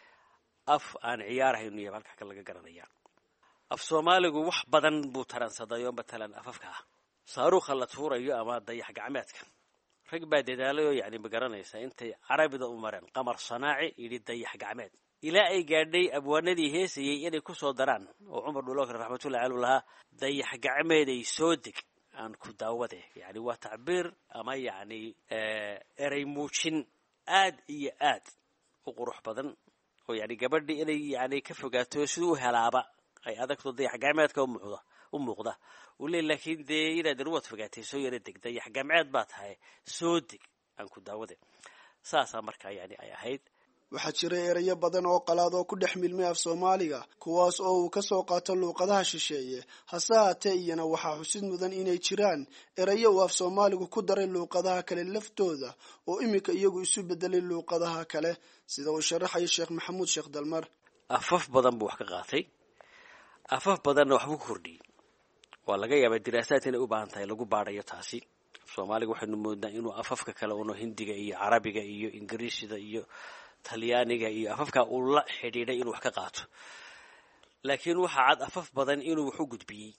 af aan ciyaarhaynu yaba halka ka laga garanaya af soomaaligu wax badan buu taransaday oo matalan afafka ah saaruukha la tuurayo ama dayax gacmeedka rag baa dadaalay oo yani magaranaysa intay carabida u mareen qamar sanaaci yidhi dayax gacmeed ilaa ay gaadhay abwaanadii heesayay inay ku soo daraan oo cumar dhulokar raxmatullahi caluu lahaa dayax gacmeeday soo deg aan ku daawade yani waa tacbiir ama yani erey muujin aad iyo aad u qurux badan oo yani gabadhii inay yani ka fogaato siduu u helaaba ay adagto dayax gacmeedka umuuqda u muuqda uu le laakiin dee inaadan uwad fogaatay soo yara deg dayax gacmeed baa tahay soo deg aan ku daawade saasaa markaa yani ay ahayd waxaa jira erayo badan oo qalaad oo ku dhex milmay af soomaaliga kuwaas oo uu ka soo qaato luuqadaha shisheeye hase haatee iyana waxaa xusid mudan inay jiraan erayo uu af soomaaligu ku daray luuqadaha kale laftooda oo iminka iyagu isu bedelay luuqadaha kale sida uu sharaxayo sheekh maxamuud sheekh dalmar afaf badan buu wax ka qaatay afaf badanna waxbuu ku kordhiyey waa laga yaabaa diraasaad inay u baahan tahay lagu baadhayo taasi soomaaliga waxaynu moodnaa inuu afafka kale uno hindiga iyo carabiga iyo ingiriisida iyo talyaaniga iyo afafkaa uu la xidhiidhay inuu wax ka qaato laakiin waxaa cad afaf badan inuu wax u gudbiyey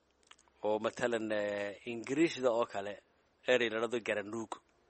oo matalan ingiriisda oo kale erey la dhado garanuug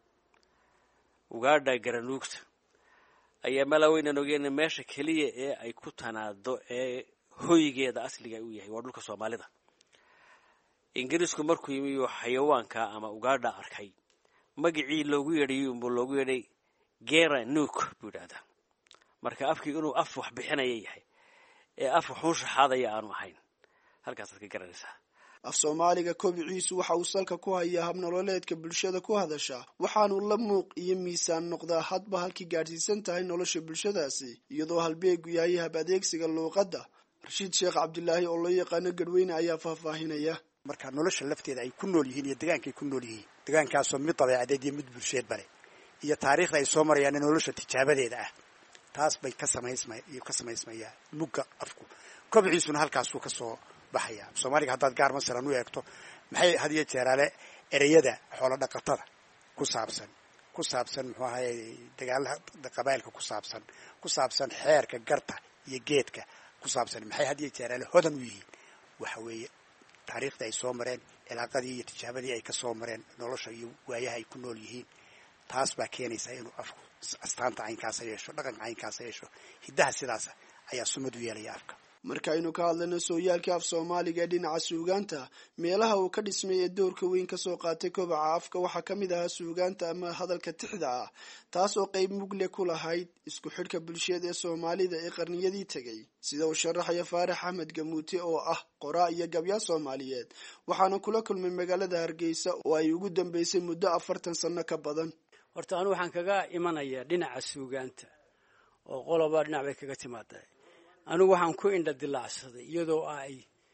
ugaadha garanuugta ayaa malaweynan ogeena meesha keliya ee ay ku tanaado ee hoygeeda asliga uu yahay waa dhulka soomaalida ingiriisku markuu yimi xayawaanka ama ugaadha arkay magacii loogu yeedhayy unbuu loogu yeedhay gera nuuk buu yidhahdaa marka afkii inuu af wax bixinaya yahay ee af waxuu shaxaadaya aanu ahayn halkaasaad ka garanaysaa af soomaaliga kobiciisu waxa uu salka ku hayaa habnololeedka bulshada ku hadasha waxaanu la muuq iyo miisaan noqdaa hadba halkii gaadhsiisan tahay nolosha bulshadaasi iyadoo halbeegu yahay hab adeegsiga luuqadda rashiid sheekh cabdilaahi oo loo yaqaano gadweyne ayaa faahfaahinaya marka nolosha lafteeda ay ku nool yihiin iyo degaankaay ku nool yihiin degaankaasoo mid dabeecadeed iyo mid bulsheed bale iyo taariikhda ay soo marayaan nolosha tijaabadeeda ah taas bay ka samaysma ka samaysmayaa mugga afku kobciisuna halkaasuu ka soo baxaya soomaaliga haddaad gaar masalan u eegto maxay had iyo jeeraale ereyada xoolo dhaqatada ku saabsan ku saabsan muxuu ahaye dagaalaha qabailka ku saabsan ku saabsan xeerka garta iyo geedka ku saabsan maxay had iyo jeeraale hodan u yihiin waxa weeye taariikhdii ay soo mareen cilaaqadii iyo tijaabadii ay ka soo mareen nolosha iyo waayaha ay ku nool yihiin taas baa keenaysaa inuu afku astaanta caynkaasa yeesho dhaqanka caynkaasa yeesho hiddaha sidaasa ayaa sumad u yeelaya afka markaaynu ka hadlayno sooyaalkii af soomaaliga ee dhinaca suugaanta meelaha uu ka dhismay ee doorka weyn kasoo qaatay kobaca afka waxaa ka mid ahaa suugaanta ama hadalka tixda ah taas oo qayb mugle ku lahayd isku xidhka bulsheed ee soomaalida ee qarniyadii tegay sida uu sharaxaya faarax axmed gamuute oo ah qoraa iyo gabyaa soomaaliyeed waxaana kula kulmay magaalada hargeysa oo ay ugu dambeysay muddo afartan sanno ka badan horta anu waxaan kaga imanayaa dhinaca suugaanta oo qoloba dhinac bay kaga timaada anigu waxaan ku indha dilaacsaday iyadoo ay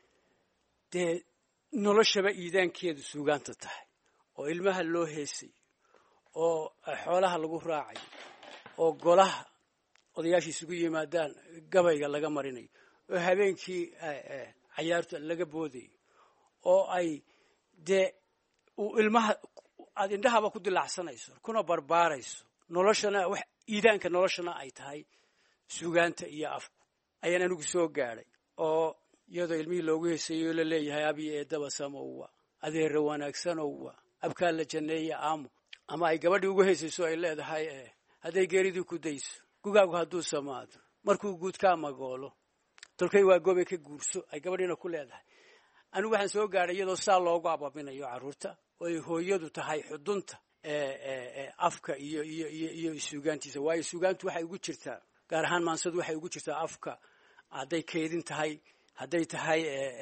dee noloshaba iidaankeedu suugaanta tahay oo ilmaha loo heesay oo xoolaha lagu raacayo oo golaha odayaasha isugu yimaadaan gabayga laga marinayo oo habeenkii cayaarta laga boodayo oo ay dee uu ilmaha aada indhahaba ku dilaacsanayso kuna barbaarayso noloshana wax iidaanka noloshana ay tahay suugaanta iyo afku ayaan anigu soo gaadhay oo iyadoo ilmihii loogu heeseeyo la leeyahay abi eedaba samowa adeera wanaagsanowa abkaa la janneeya aamo ama ay gabadhii ugu heesayso ay leedahay hadday geeridii ku dayso gugaagu hadduu samaado markuu guud ka amagoolo tolkay waa goobay ka guurso ay gabadhiina ku leedahay anigu waxaan soo gaadhay iyadoo saa loogu abaabinayo carruurta oo ay hooyadu tahay xudunta afka iyo iyo iyo iyo suugaantiisa waayo suugaantu waxay ugu jirtaa gaar ahaan maansadu waxay ugu jirtaa afka hadday keydin tahay hadday tahay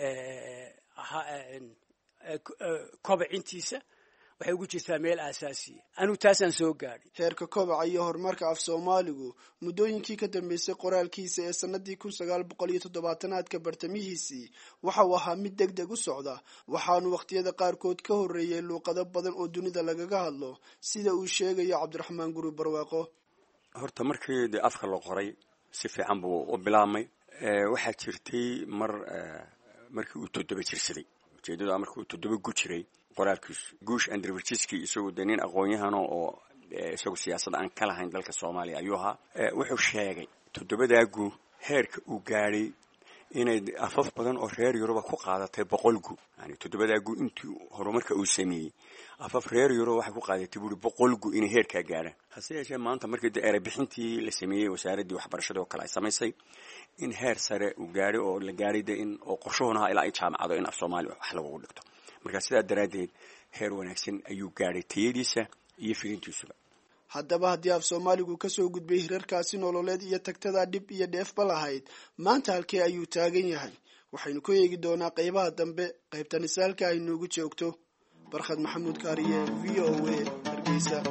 kobacintiisa waxay ugu jirtaa meel aasaasiya anigu taasaan soo gaadhay heerka kobaca iyo horumarka af soomaaligu muddooyinkii ka dambeysay qoraalkiisa ee sanadii kun sagaal boqol iyo toddobaatanaadka bartamihiisii waxa uu ahaa mid deg deg u socda waxaanu wakhtiyada qaarkood ka horreeyey luuqado badan oo dunida lagaga hadlo sida uu sheegayo cabdiraxmaan guri barwaaqo horta markii dee afka la qoray si fiican buu u bilaabmay waxaa jirtay mar markii uu toddoba jirsaday ujeedadu markii uu toddoba gu jiray qoraalkiisu guush andrverjiski isagu dee nin aqoon-yahano oo isagu siyaasad aan ka lahayn dalka soomaaliya ayuu ahaa wuxuu sheegay toddobadaa gu heerka uu gaadhay inay afaf badan oo reer yuruba ku qaadatay boqol gu yani toddobadaa gu intii horumarka uu sameeyey afaf reer yuruba waxay ku qaadatay buuri boqol gu inay heerkaa gaadhaan hase yeeshee maanta markii de erebixintii la sameeyey wasaaraddii waxbarashada oo kale ay samaysay in heer sare uu gaadhay oo la gaadhay de in oo qorshuhuna ahaa ilaa ay jaamacado in af soomaaliya wax lagugu dhigto marka sidaa daraaddeed heer wanaagsan ayuu gaadhay tayadiisa iyo firintiisuba haddaba haddii af soomaaligu kasoo gudbay hirarkaasi nololeed iyo tagtada dhib iyo dheefba lahayd maanta halkee ayuu taagan yahay waxaynu ku eegi doonaa qaybaha dambe qaybta nisaalka ay noogu joogto barkhad maxamuud kaariye v o a hargeysa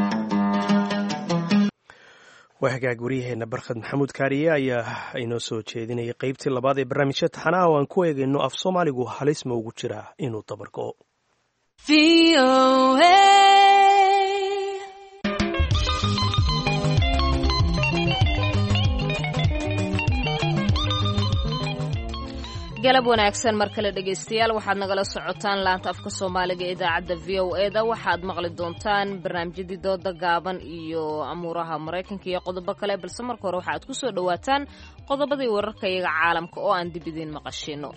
waa hagaag waryaheena barkhad maxamuud kaariye ayaa inoo soo jeedinayay qeybtii labaad ee barnaamijya taxanaha oo aan ku eegayno af soomaaligu halis ma ugu jiraa inuu dabargo galab wanaagsan mar kale dhegaystayaal waxaad nagala socotaan laanta afka soomaaliga ee idaacadda v o e da waxaad maqli doontaan barnaamijyadii dooda gaaban iyo amuuraha maraykanka iyo qodobo kale balse marka hore waxaad ku soo dhowaataan qodobadii wararka iyaga caalamka oo aan dib idiin maqashino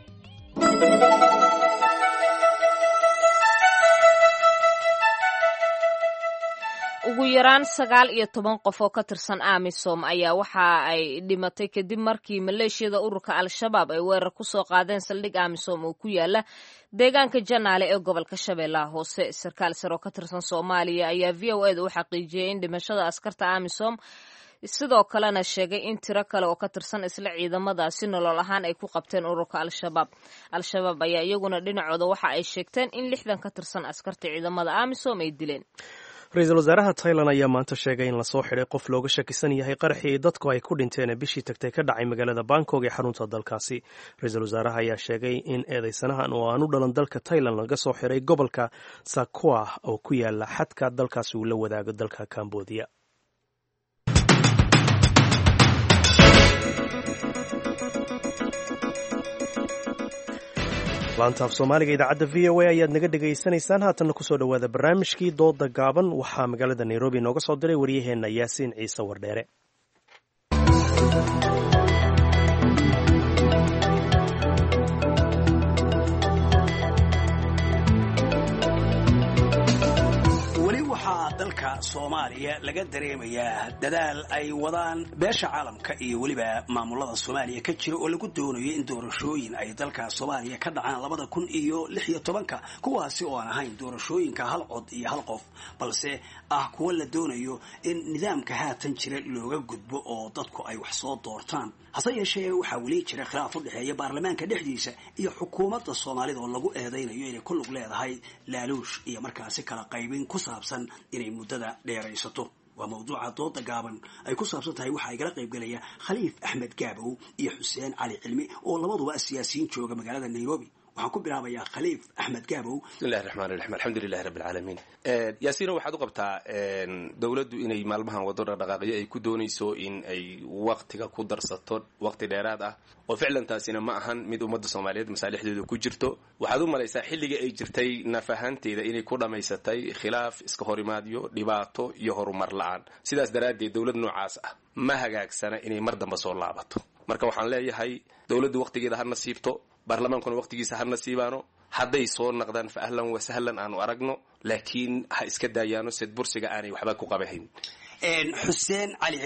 ugu yaraan sagaal iyo toban qof oo ka tirsan amisom ayaa waxa ay dhimatay kadib markii maleeshiyada ururka al-shabaab ay weerar ku soo qaadeen saldhig amisom oo ku yaala deegaanka janaale ee gobolka shabeellaha hoose sarkaal sare oo ka tirsan soomaaliya ayaa v o eda u xaqiijiyey in dhimashada askarta amisom sidoo kalena sheegay in tiro kale oo ka tirsan isla ciidamadaasi nolol ahaan ay ku qabteen ururka al-shabaab al-shabaab ayaa iyaguna dhinacooda waxa ay sheegteen in lixdan ka tirsan askarta ciidamada amisom ay dileen ra-iisul wasaaraha tailan ayaa maanta sheegay in lasoo xidhay qof looga shakisan yahay qaraxii dadku ay ku dhinteen ee bishii tagtay ka dhacay magaalada bangkok ee xarunta dalkaasi ra-iisul wasaaraha ayaa sheegay in eedeysanahan oo aan u dhalan dalka tailan laga soo xidhay gobolka sakua oo ku yaala xadka dalkaasi uu la wadaago dalka cambodia laanta af soomaaliga idaacadda v o a ayaad naga dhegaysanaysaan haatanna kusoo dhowaada barnaamijkii dooda gaaban waxaa magaalada nairobi nooga soo diray waryaheenna yaasiin ciise wardheere weli waxaa dalka soomaaliya laga dareemayaa dadaal ay wadaan beesha caalamka iyo weliba maamulada soomaaliya ka jira oo lagu doonayo in doorashooyin ay dalka soomaaliya ka dhacaan labada kun iyo lix iyo tobanka kuwaasi oo aan ahayn doorashooyinka hal cod iyo hal qof balse ah kuwa la doonayo in nidaamka haatan jira looga gudbo oo dadku ay wax soo doortaan hase yeeshee waxaa weli jira khilaaf u dhexeeya baarlamaanka dhexdiisa iyo xukuumadda soomaalida oo lagu eedaynayo inay ku lug leedahay laaluush iyo markaasi kala qaybin ku saabsan inay muddada dheeraysato waa mawduuca dooda gaaban ay ku saabsan tahay waxaa igala qaybgelaya khaliif axmed gaabow iyo xuseen cali cilmi oo labaduba siyaasiyiin jooga magaalada nairobi waxaan ku bilaabayaa khaliif axmed gaabow bismillahi raxmaan raxiim alxamdulilahi rabbi alcaalamiin yaasiino waxaad u qabtaa dowladdu inay maalmahan wado dhaqdhaqaaqyo ay ku doonayso in ay waktiga ku darsato wakti dheeraad ah oo ficlan taasina ma ahan mid ummadda soomaaliyeed masaalixdeedu ku jirto waxaad u malaysaa xilligii ay jirtay naf ahaanteeda inay ku dhammaysatay khilaaf iska horimaadyo dhibaato iyo horumar la-aan sidaas daraaddeed dowlad noocaas ah ma hagaagsana inay mar damba soo laabato marka waxaan leeyahay dowladdu waktigeeda ha nasiibto baarlamaankuna waqtigiisa ha nasiibaano hadday soo naqdaan fa ahlan wa sahlan aanu aragno laakiin ha iska daayaano sid bursiga aanay waxba ku qabahayn xuseen cali cilmi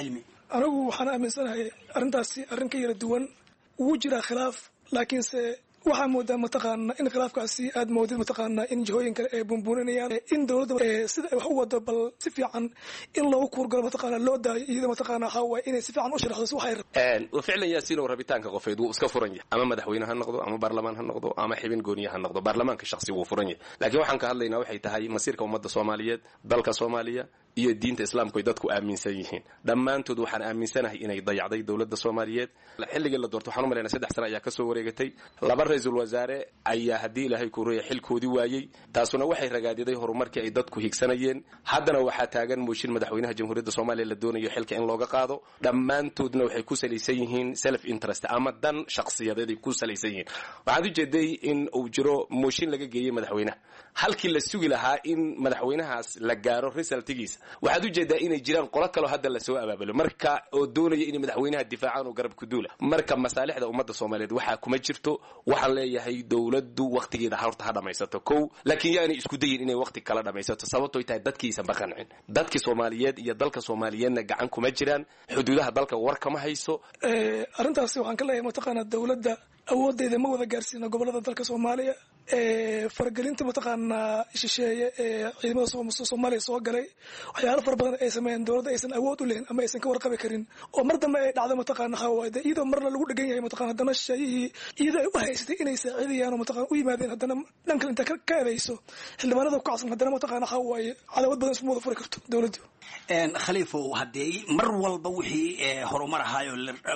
anigu waxaan aaminsanahay arrintaasi arrin ka yara duwan wuu jiraa khilaaf laakiinse waxaa moodaa mataqaana in khilaafkaasi aad moodid mataqaana in jihooyin kale ay bunbuuninayaan in dowladda sida ay wax u wado bal si fiican in loogu kuurgalo mataqaana loo daayo iyada mataqaana waxaa waaye inay si fiican u sharaxdo waxay rabaan ficlan yaasiinow rabitaanka qofeed wuu iska furan yahay ama madaxweyne ha noqdo ama baarlamaan ha noqdo ama xibin gooniye ha noqdo baarlamaanka shaksi wuu furan yahay laakiin waxaan ka hadlaynaa waxay tahay masiirka ummadda soomaaliyeed dalka soomaaliya iyo diinta islaamku ay dadku aaminsan yihiin dhammaantood waxaan aaminsanahay inay dayacday dowladda soomaaliyeed xilligii la doorto waxaan u malaynaa saddex sano ayaa kasoo wareegatay laba ra-iisul wasaare ayaa haddii ilaahay kureeya xilkoodii waayey taasuna waxay ragaadiday horumarkii ay dadku higsanayeen haddana waxaa taagan mooshin madaxweynaha jamhuuriyadda soomaaliya la doonayo xilka in looga qaado dhammaantoodna waxay ku salaysan yihiin self interest ama dan shakhsiyadeed ay ku salaysan yihiin waxaad ujeeday in uu jiro mooshin laga geeyey madaxweynaha halkii la sugi lahaa in madaxweynahaas la gaaro resultigiisa waxaad ujeedaa inay jiraan qolo kaloo hadda lasoo abaabulo marka oo doonaya inay madaxweynaha difaacaan oo garab ku duula marka masaalixda ummadda soomaaliyeed waxaa kuma jirto waxaan leeyahay dowladdu wakhtigeeda horta ha dhammaysato kow laakiin yaanay isku dayin inay wakhti kala dhammaysato sababtoy tahay dadkiisan ba qancin dadkii soomaaliyeed iyo dalka soomaaliyeedna gacan kuma jiraan xuduudaha dalka war kama hayso arrintaasi waxaan ka leeyahay mataqaana dowladda awooddeeda ma wada gaarsiina gobolada dalka soomaaliya faragelinta mataqaanaa shisheeye ee ciidamada soomaaliya soo galay waxyaalo fara badan ay sameeyeen dowladda aysan awood u lehin ama aysan ka warqabi karin oo mar dambe ay dhacdo mataqaana waxaa de iyadoo marna lagu dhegan yahay mataqana haddana shisheeyihii iyadoo ay u haysatay inay saaciidayaan oo mataqana u yimaadeen haddana dhan kale inta ka edayso xildhibaanada ku kacsan haddana mataqana waxaa waaye cadaawad badan isma wada furi karto dowladdu khaliifow haddee mar walba wixii horumar ahaayoo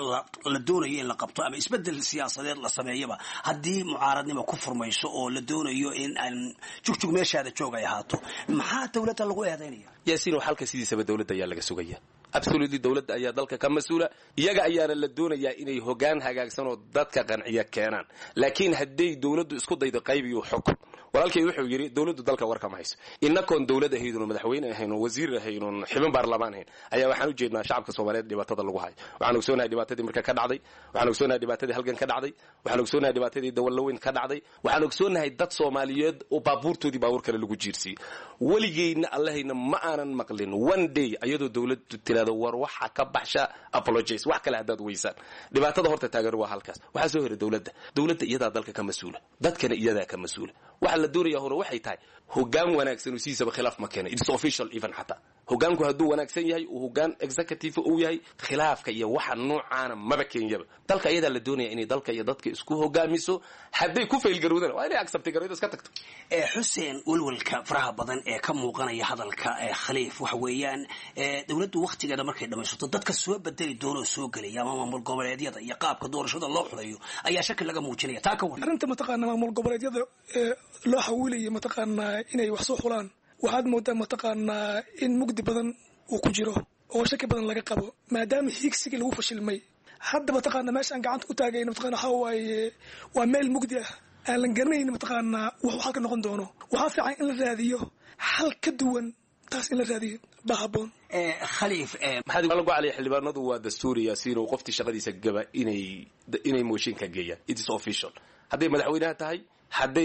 la doonayo in la qabto ama isbedel siyaasadeed la sameeyaba haddii mucaaradnimo ku furmayso oo la doonayo in aan jugjug meeshaada joog ay ahaato maxaa dowladda lagu eedaynaya yaasiin xalka sidiisaba dowladda ayaa laga sugaya absolutely dowladda ayaa dalka ka mas-uula iyaga ayaana la doonayaa inay hogaan hagaagsan oo dadka qanciya keenaan laakiin hadday dowladdu isku daydo qaybiyo xukun walaalkay wuxuu yidhi dowladdu dalka war kama hayso inakoon dowlad ahaydun madaxweyne ahayn wasiir ahaynun xibin baarlamaan ahayn ayaa waxaan u jeednaa shacabka soomaaliyeed dhibaatada lagu hayo waxaan ogsoonahay dhibaatadii marka ka dhacday waxaan ogsoonahay dhibaatadii halgan ka dhacday waxaan ogsoonahay dhibaatadii dawalaweyn ka dhacday waxaan ogsoonahay dad soomaaliyeed oo baabuurtoodii baabuur kale lagu jiirsiiyey weligeyna allahayna ma aanan maqlin one day ayadoo dowladdu tirahdo war waxa ka baxsha apologies wax kale haddaad weysaan dhibaatada horta taagan waa halkaas waxaa soo hera dowladda dowladda iyadaa dalka ka mas-uula dadkana iyadaa ka mas-uula waxa la doonaya hore waxay tahay hogaan wanaagsan oo sidiisaba khilaaf ma keena it's official even xataa hogaanku hadduu wanaagsan yahay uu hogaan executive uu yahay khilaafka iyo waxa noocaana maba keenyaba dalka iyadaa la doonaya inay dalka iyo dadka isku hogaamiso hadday ku faylgarowdana waa inay accepti garowda iska tagto xuseen welwelka faraha badan ee ka muuqanaya hadalka khaliif waxa weeyaan dowladdu wakhtigeeda markay dhammaysato dadka soo bedeli doonoo soo gelaya ama maamul goboleedyada iyo qaabka doorashada loo xulayo ayaa shaki laga muujinaya taa ka waran arrinta mataqaana maamul goboleedyada ee loo xawiilaya mataqaanaa inay wax soo xulaan waxaad moodaa mataqaanaa in mugdi badan uu ku jiro oo shaki badan laga qabo maadaama hiigsigii lagu fashilmay hadda mataqaana meesha aan gacanta u taagayno mataqana waxaa waaye waa meel mugdi ah aan la garanayn mataqaanaa wuxuu xalka noqon doono waxaa fiican in la raadiyo xal ka duwan taas in la raadiyo baa haboon khaliif maxaad lagu calaya xildhibaanadu waa dastuuri yaasiin oo qoftii shaqadiisa gaba inay inay mooshinka geeyaan it is official hadday madaxweynaha tahay hadday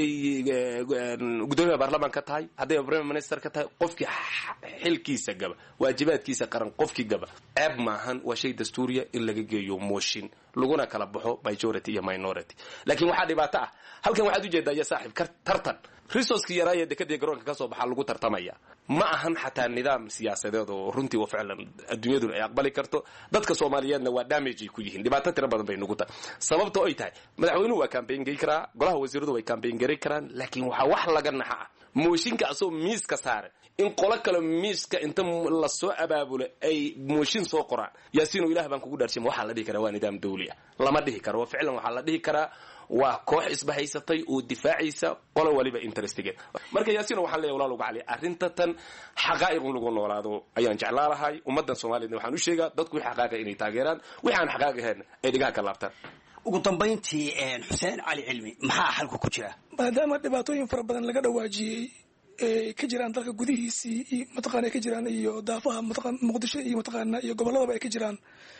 gudoomiyaha baarlamaanka tahay hadday prime minister ka tahay qofkii xilkiisa gaba waajibaadkiisa qaran qofkii gaba ceeb maahan waa shay dastuuriya in laga geeyo mooshin laguna kala baxo majority iyo minority laakiin waxaa dhibaato ah halkan waxaad ujeedaa ya saaxiib tartan resourcekii yaraaya dekadii garoonka ka soo baxaa lagu tartamaya ma ahan xataa nidaam siyaasadeed oo runtii wa ficlan adduunyaduna ay aqbali karto dadka soomaaliyeedna waa damage ay ku yihiin dhibaato tiro badan bay nugu tahay sababta ay tahay madaxweynuhu waa campaign gey karaa golaha wasiiradu way campaign gari karaan laakiin waxaa wax laga naxa ah mooshinka asagoo miiska saare in qolo kale miiska inta lasoo abaabulo ay mooshin soo qoraan yaasiino ilah baan kugu dhaarshima waxaa la dhihi karaa waa nidaam dawli ah lama dhihi karo ficlan waxaa la dhihi karaa waa koox isbahaysatay oo difaacaysa qolo waliba interestigeed marka yaasiino waxaan leeyahay walaal uga cali arrinta tan xaqaa'iq in lagu noolaado ayaan jeclaa lahay ummaddan soomaaliyedna waxaan u sheegaa dadku wixii xaqaaqa inay taageeraan wixii aan xaqaaq ahayn ay dhigaha ka laabtaan ugu dambayntii xuseen cali cilmi maxaa xalku ku jira maadaama dhibaatooyin fara badan laga dhawaajiyey ay ka jiraan dalka gudihiisii iyo mataqana ay ka jiraan iyo daafaha mataqan muqdisho iyo mataqaana iyo gobolladaba ay ka jiraan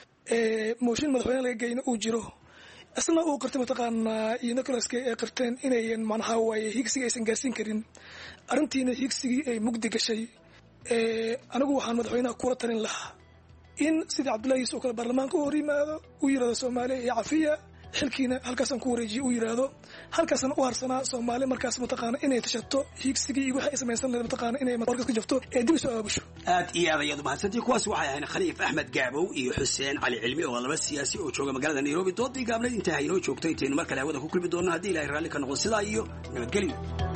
mooshin madaxweyne laga geyna uu jiro isna uu qirtay mataqaanaa iyo nicolaska ay qirteen inayan macnaha waaye higsigii aysan gaarsiin karin arrintiina higsigii ay mugdi gashay anigu waxaan madaxweynaha kula talin lahaa in sidii cabdullahi yuusuf oo kale baarlamaanka u hor yimaado uu yidhahdo soomaaliya iyo cafiya xilkiina halkaasaan ku wareejiye uu yidhaahdo halkaasna u harsanaa soomaali markaas mataqaana inay tashato hiigsigii iyo wixii ay samaysan lahayd mataqaana inay warkas ka jabto ee dib isu aabusho aad iyo aad ayaad umahadsantii kuwaasi waxay ahayn khaliif axmed gaabow iyo xuseen cali cilmi oo laba siyaasi oo jooga magaalada nairobi doodii gaabneed intaa haynoo joogto intaynu mar kale hawada ku kulmi doonno haddii ilahay raalli ka noqdo sidaa iyo nabadgelyo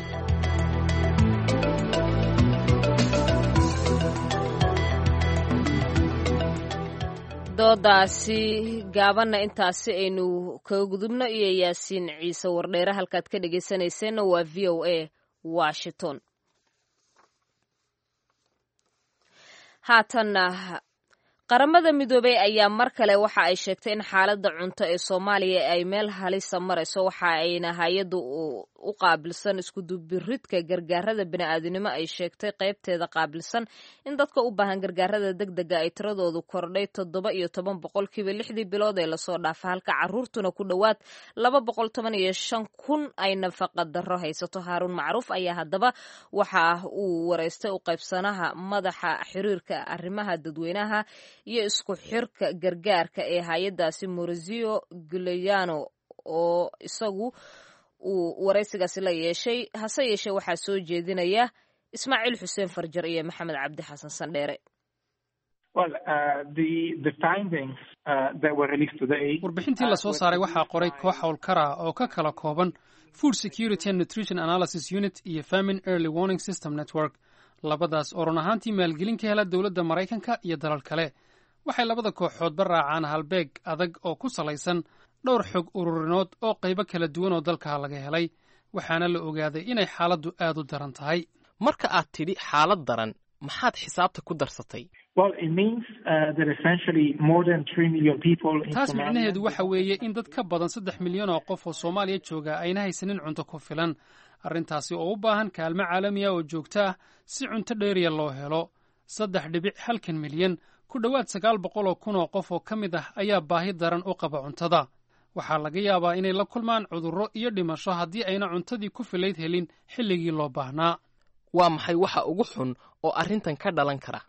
doodaasi gaabanna intaasi aynu kaga gudubno iyo yaasiin ciise wardheere halkaad ka dhegaysanayseena waa v o a washington haatanna qaramada midoobey ayaa mar kale waxa ay sheegtay in xaaladda cunto ee soomaaliya ay meel halisa marayso waxa ayna hay-addu u qaabilsan iskudubiridka gargaarada bini'aadinimo ay sheegtay qaybteeda qaabilsan in dadka u baahan gargaarada deg dega ay tiradoodu kordhay toddoba iyo toban boqolkiiba lixdii bilood ee lasoo dhaafa halka caruurtuna ku dhowaad laba boqol toban iyo shan kun ay nafaqa darro haysato haaruun macruuf ayaa haddaba waxa uu wareystay u qaybsanaha madaxa xiriirka arrimaha dadweynaha iyo isku xirka gargaarka ee hay-adaasi morizio gulayano oo isagu uu waraysigaasi la yeeshay hase yeeshee waxaa soo jeedinaya ismaaciil xuseen farjar iyo maxamed cabdi xasan sandheere warbixintii lasoo saaray waxaa qoray koox howlkara oo ka kala kooban food security and nutrition analysis unit iyo famine early warning system network labadaas oo run ahaantii maalgelin ka hela dowladda maraykanka iyo dalal kale waxay labada kooxoodba raacaan halbeeg adag oo ku salaysan dhowr xog ururinood oo qaybo kala duwan oo dalka laga helay waxaana la ogaaday inay xaaladdu aad u daran tahay marka aad tidhi xaalad daran maxaad xisaabta ku darsatay taas micnaheedu waxa weeye in dad ka badan saddex milyan oo qof oo soomaaliya jooga ayna haysanin cunto ku filan arrintaasi oo u baahan kaalmo caalamiya oo joogto ah si cunto dheeriya loo helo saddex dhibic halkan milyan ku dhowaad sagaal boqol oo kun oo qof oo ka mid ah ayaa baahi daran u qaba cuntada waxaa laga yaabaa inay la kulmaan cudurro iyo dhimasho haddii ayna cuntadii ku filayd helin xilligii loo baahnaa waa maxay waxa ugu xun oo arrintan ka dhalan kara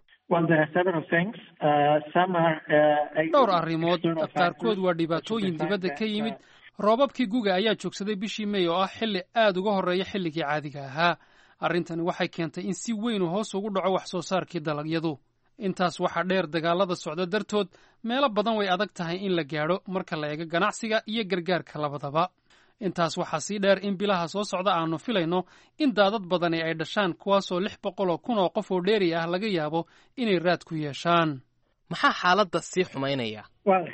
dhowr arrimood qaarkood waa dhibaatooyin dibadda ka yimid roobabkii guga ayaa joogsaday bishii mey oo ah xilli aad uga horreeya xilligii caadiga ahaa arrintani waxay keentay in si weyn uu hoos ugu dhaco wax soo saarkii dalagyadu intaas waxaa dheer dagaalada socda dartood meelo badan way adag tahay in la gaadho marka la eego ganacsiga iyo gargaarka labadaba intaas waxaa sii dheer in bilaha soo socda aanu filayno in daadad badani ay dhashaan kuwaasoo lix boqol oo kun oo qof oo dheeri ah laga yaabo inay raad ku yeeshaan maxaa xaaladda sii xumaynaya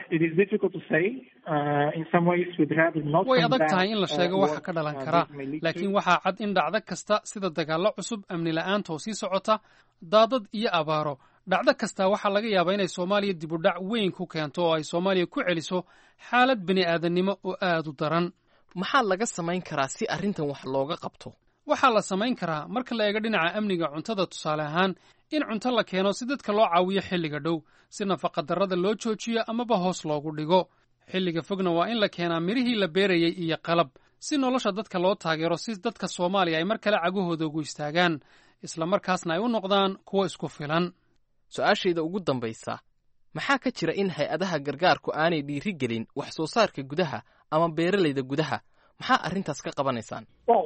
way adag tahay in la sheego waxa ka dhalan kara laakiin waxaa cad in dhacdo kasta sida dagaallo cusub amni la'aanta oo sii socota daadad iyo abaaro dhacdo kasta waxaa laga yaabaa inay soomaaliya dibudhac weyn ku keento oo ay soomaaliya ku celiso xaalad bini aadannimo oo aad u daran maxaa laga samayn karaa si arrintan wax looga qabto waxaa la samayn karaa marka la eego dhinaca amniga cuntada tusaale ahaan in cunto la keeno si dadka loo caawiyo xilliga dhow si nafaqadarrada loo joojiyo amaba hoos loogu dhigo xilliga fogna waa in la keenaa midhihii la beerayey iyo qalab si nolosha dadka loo taageero si dadka soomaaliya ay mar kale cagahooda ugu istaagaan isla markaasna ay u noqdaan kuwo isku filan su-aashayda ugu dambaysa maxaa ka jira in hay-adaha gargaarku aanay dhiiri gelin wax soo saarka gudaha ama beeralayda gudaha maxaa arrintaas ka qabanaysaan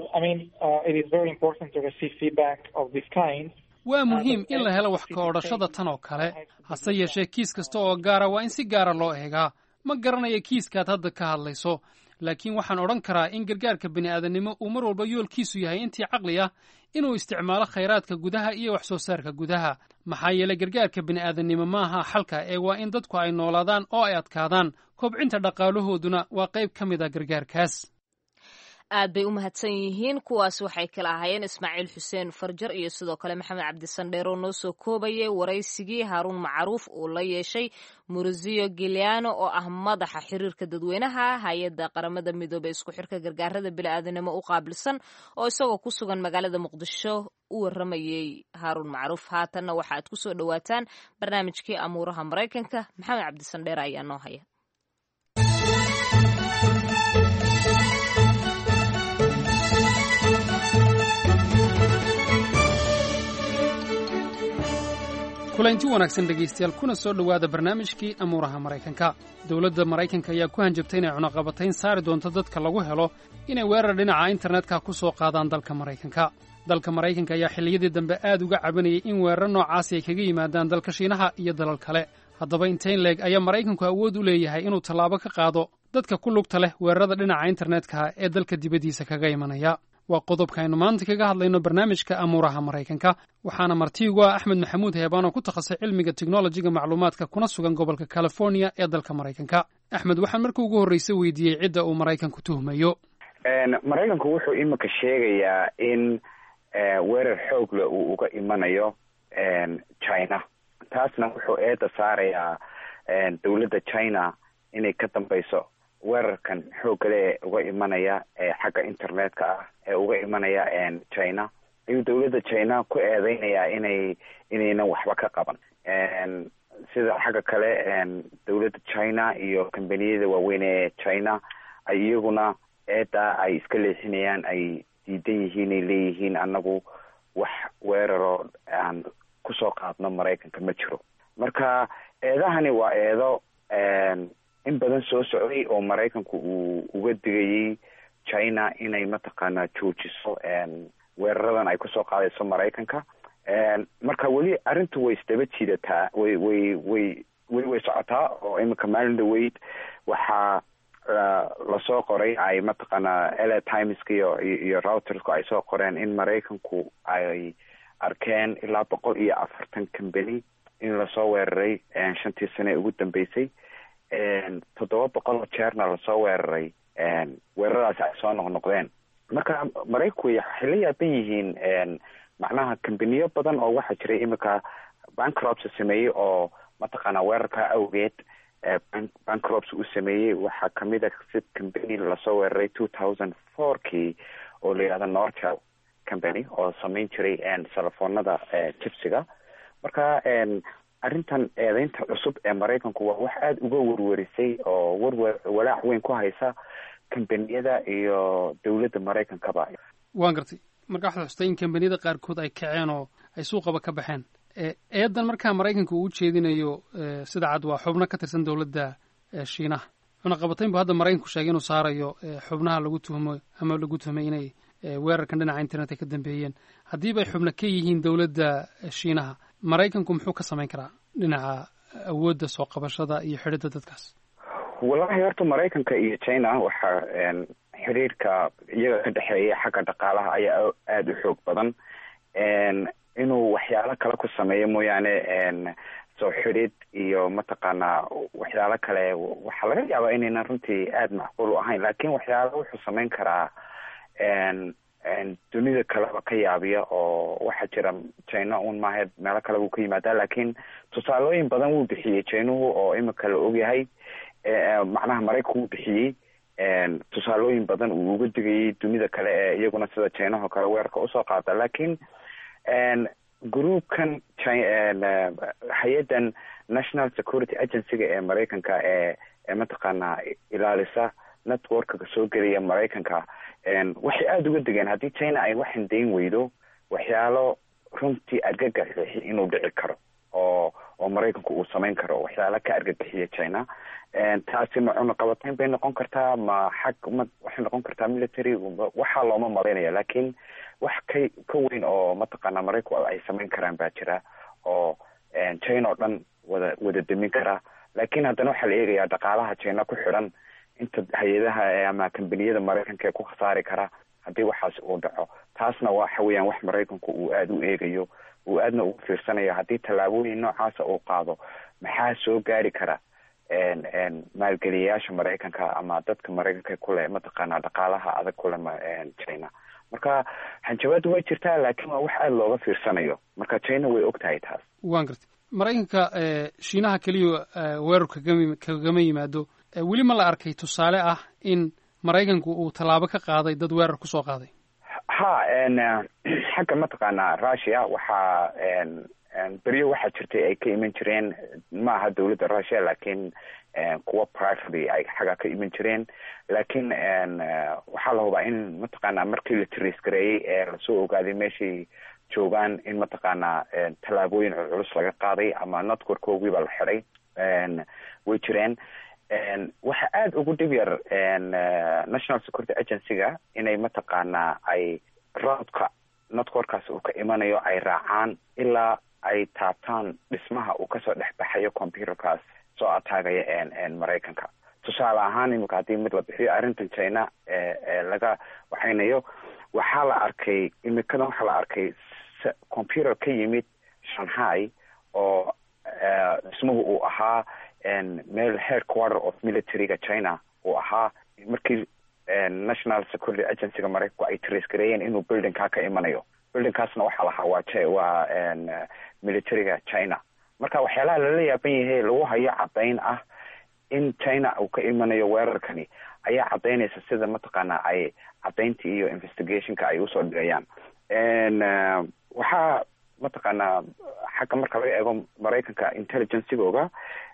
waa muhiim in la helo wax ka odhashada tan oo kale hase yeeshee kiis kasta oo gaara waa in si gaara loo eegaa ma garanayo kiiskaad hadda ka hadlayso laakiin waxaan odhan karaa in gargaarka bini'aadannimo uu mar walba yoolkiisu yahay intii caqli ah inuu isticmaalo khayraadka gudaha iyo wax soo saarka gudaha maxaa yeelay gargaarka bini'aadannimo ma aha xalka ee waa in dadku ay noolaadaan oo ay adkaadaan kobcinta dhaqaalahooduna waa qayb ka mid a gargaarkaas aad bay u mahadsan yihiin kuwaas waxay kala ahaayeen ismaaciil xuseen farjar iyo sidoo kale maxamed cabdisandheer oo noo soo koobayay waraysigii haaruun macruuf uu la yeeshay murusio giliano oo ah madaxa xiriirka dadweynaha hay-adda qaramada midoobey isku xirka gargaarada bini'aadanimo u qaabilsan oo isagoo ku sugan magaalada muqdisho u waramayey haaruun macruuf haatanna waxa aad ku soo dhowaataan barnaamijkii amuuraha maraykanka maxamed cabdisandheer ayaa noo haya kulanti wanaagsan dhegaystayaal kuna soo dhowaada barnaamijkii amuuraha maraykanka dowladda maraykanka ayaa ku hanjabtay inay cunaqabatayn saari doonto dadka lagu helo inay weerar dhinaca internetka ku soo qaadaan dalka maraykanka dalka maraykanka ayaa xilliyadii dambe aad uga cabanayay in weerar noocaasi ay kaga yimaadaan dalka shiinaha iyo dalal kale haddaba intayn leeg ayaa maraykanku awood u leeyahay inuu tallaabo ka qaado dadka ku lugta leh weerarada dhinaca internetka ee dalka dibaddiisa kaga imanaya waa qodobka aynu maanta kaga hadlayno barnaamijka amuuraha maraykanka waxaana martiigu ah axmed maxamuud heebaan oo ku takhasusay cilmiga teknolojiga macluumaadka kuna sugan gobolka california ee dalka maraykanka axmed waxaan marka ugu horreysa weydiiyey cidda uu maraykanku tuhmayo maraykanku wuxuu iminka sheegayaa in weerar xoogle uu uga imanayo china taasna wuxuu eeda saarayaa dowladda china inay ka dambeyso weerarkan xoogale ee uga imanaya xagga internetka ah ee uga imanaya china ayuu dowladda china ku eedeynayaa inay inaynan waxba ka qaban sida xagga kale dowladda china iyo kambaniyada waaweyn ee china ay iyaguna eedaa ay iska leexinayaan ay diidan yihiin ay leeyihiin annagu wax weeraroo aan kusoo qaadno maraykanka ma jiro marka eedahani waa eedo in badan soo socday oo maraykanku uu uga digayay china inay mataqaanaa joojiso weeraradan ay kusoo qaadayso maraykanka marka weli arrintu way isdaba jiidataa way way way weli way socotaa oo iminka maalin dhaweyd waxaa lasoo qoray ay mataqaanaa la timeska iyo iyo routersku ay soo qoreen in maraykanku ay arkeen ilaa boqol iyo afartan company in lasoo weeraray shantii sane ee ugu dambeysay toddoba boqol oo jeerna lasoo weeraray weeraradaasi ay soo noqnoqdeen marka maraykanku waxay la yaaban yihiin macnaha kambaniyo badan oo waxaa jiray iminka bancrops sameeyey oo mataqaanaa weerarka awgeed bancrops uu sameeyey waxaa kamid a si company lasoo weeraray two thousand four kii oo la yihahdo nortel company oo sameyn jiray telefoonada jibsiga marka arrintan eedeynta cusub ee maraykanku waa wax aada uga werwerisay oo werwer walaac weyn ku haysa kambaniyada iyo dowladda maraykankaba waan gartay marka waxaad xustay in kambaniyada qaarkood ay kaceen oo ay suuqaba ka baxeen eedan markaa maraykanka uu ujeedinayo sida cad waa xubno ka tirsan dowladda shiinaha cunaqabatayn bu hadda maraykanku sheegay inuu saarayo xubnaha lagu tuhmo ama lagu tuhmay inay weerarkan dhinaca internetka ka dambeeyeen haddiiba ay xubno ka yihiin dowladda shiinaha maraykanku muxuu ka samayn karaa dhinaca awoodda soo qabashada iyo xidhidda dadkaas wallahi horta maraykanka iyo china waxaa xiriirka iyaga ka dhexeeya xagga dhaqaalaha ayaa aada u xoog badan inuu waxyaalo kale ku sameeyo mooyaane soo xidhid iyo mataqaanaa waxyaalo kale waxaa laga yaabaa inaynan runtii aada macquul u ahayn lakin waxyaalo wuxuu samayn karaa dunida kaleba ka yaabiya oo waxaa jira china un maahe meelo kale wuu ka yimaadaa lakin tusaalooyin badan wuu bixiyey chinuhu oo imika la ogyahay macnaha maraykanku wuu bixiyey tusaalooyin badan uu uga digayay dunida kale ee iyaguna sida chinaho kale weerarka usoo qaada lakin groupkan hay-addan national security agencyga ee maraykanka ee ee mataqaanaa ilaalisa networkga soo gelaya maraykanka waxay aada uga degeen haddii china ay waxan dayn weydo waxyaalo runtii argagaxi inuu dhici karo oo oo maraykanku uu samayn karo waxyaalo ka argagaxiya china taasi ma cunaqabatayn bay noqon kartaa ma xag ma waxay noqon kartaa military waxaa looma malaynaya lakin wax ka ka weyn oo mataqaanaa maraykanku ay samayn karaan baa jira oo china oo dhan wada wada demin karaa lakin haddana waxaa la eegayaa dhaqaalaha china ku xidhan inta hay-adaha ama kambaniyada maraykanka ee ku khasaari kara haddii waxaas uu dhaco taasna waxa weeyaan wax maraykanku uu aada u eegayo uu aadna ugu fiirsanayo haddii tallaabooyin noocaasa uu qaado maxaa soo gaari kara maalgeliyayaasha maraykanka ama dadka maraykanka kule mataqaanaa dhaqaalaha adag kule china marka hanjabaadu way jirtaa laakiin waa wax aada looga fiirsanayo marka china way og tahay taas waan gartay maraykanka shiinaha keliya weerar kagama kagama yimaado weli ma la arkay tusaale ah in maraykanku uu tallaabo ka qaaday dad weerar kusoo qaaday ha xagga mataqaanaa russia waxaa beryo waxaa jirtay ay ka iman jireen ma aha dowladda russia lakin kuwa privately ay xagga ka iman jireen lakin waxaa la hubaa in mataqaanaa markii la trace gareeyey ee lasoo ogaaday meeshii joogaan in mataqaanaa tallaabooyin culculus laga qaaday ama networkoogiiba la xiday way jireen waxa aada ugu dhib yar national security agency-ga inay mataqaanaa ay roodka networkaas uu ka imanayo ay raacaan ilaa ay taabtaan dhismaha uu kasoo dhex baxayo computerkaas soo ataagaya maraykanka tusaale ahaan imika haddii mid la bixiyo arrintan china ee laga waxaynayo waxaa la arkay imikadan waxaa la arkay computer ka yimid shanghai oo dhismuhu uu ahaa meel headquarter of militaryga china uu ahaa markii national security agencyga maraykanku ay trace gareeyeen inuu buildingkaa ka imanayo buildingkaasna waxaa lahaa waa j waa militaryga china marka waxyaalaha lala yaaban yahay lagu hayo caddayn ah in china uu ka imanayo weerarkani ayaa caddaynaysa sida mataqaanaa ay caddayntii iyo investigationka ay usoo dhigayaan waxaa mataqaanaa xagga marka laga eego maraykanka intelligencegooga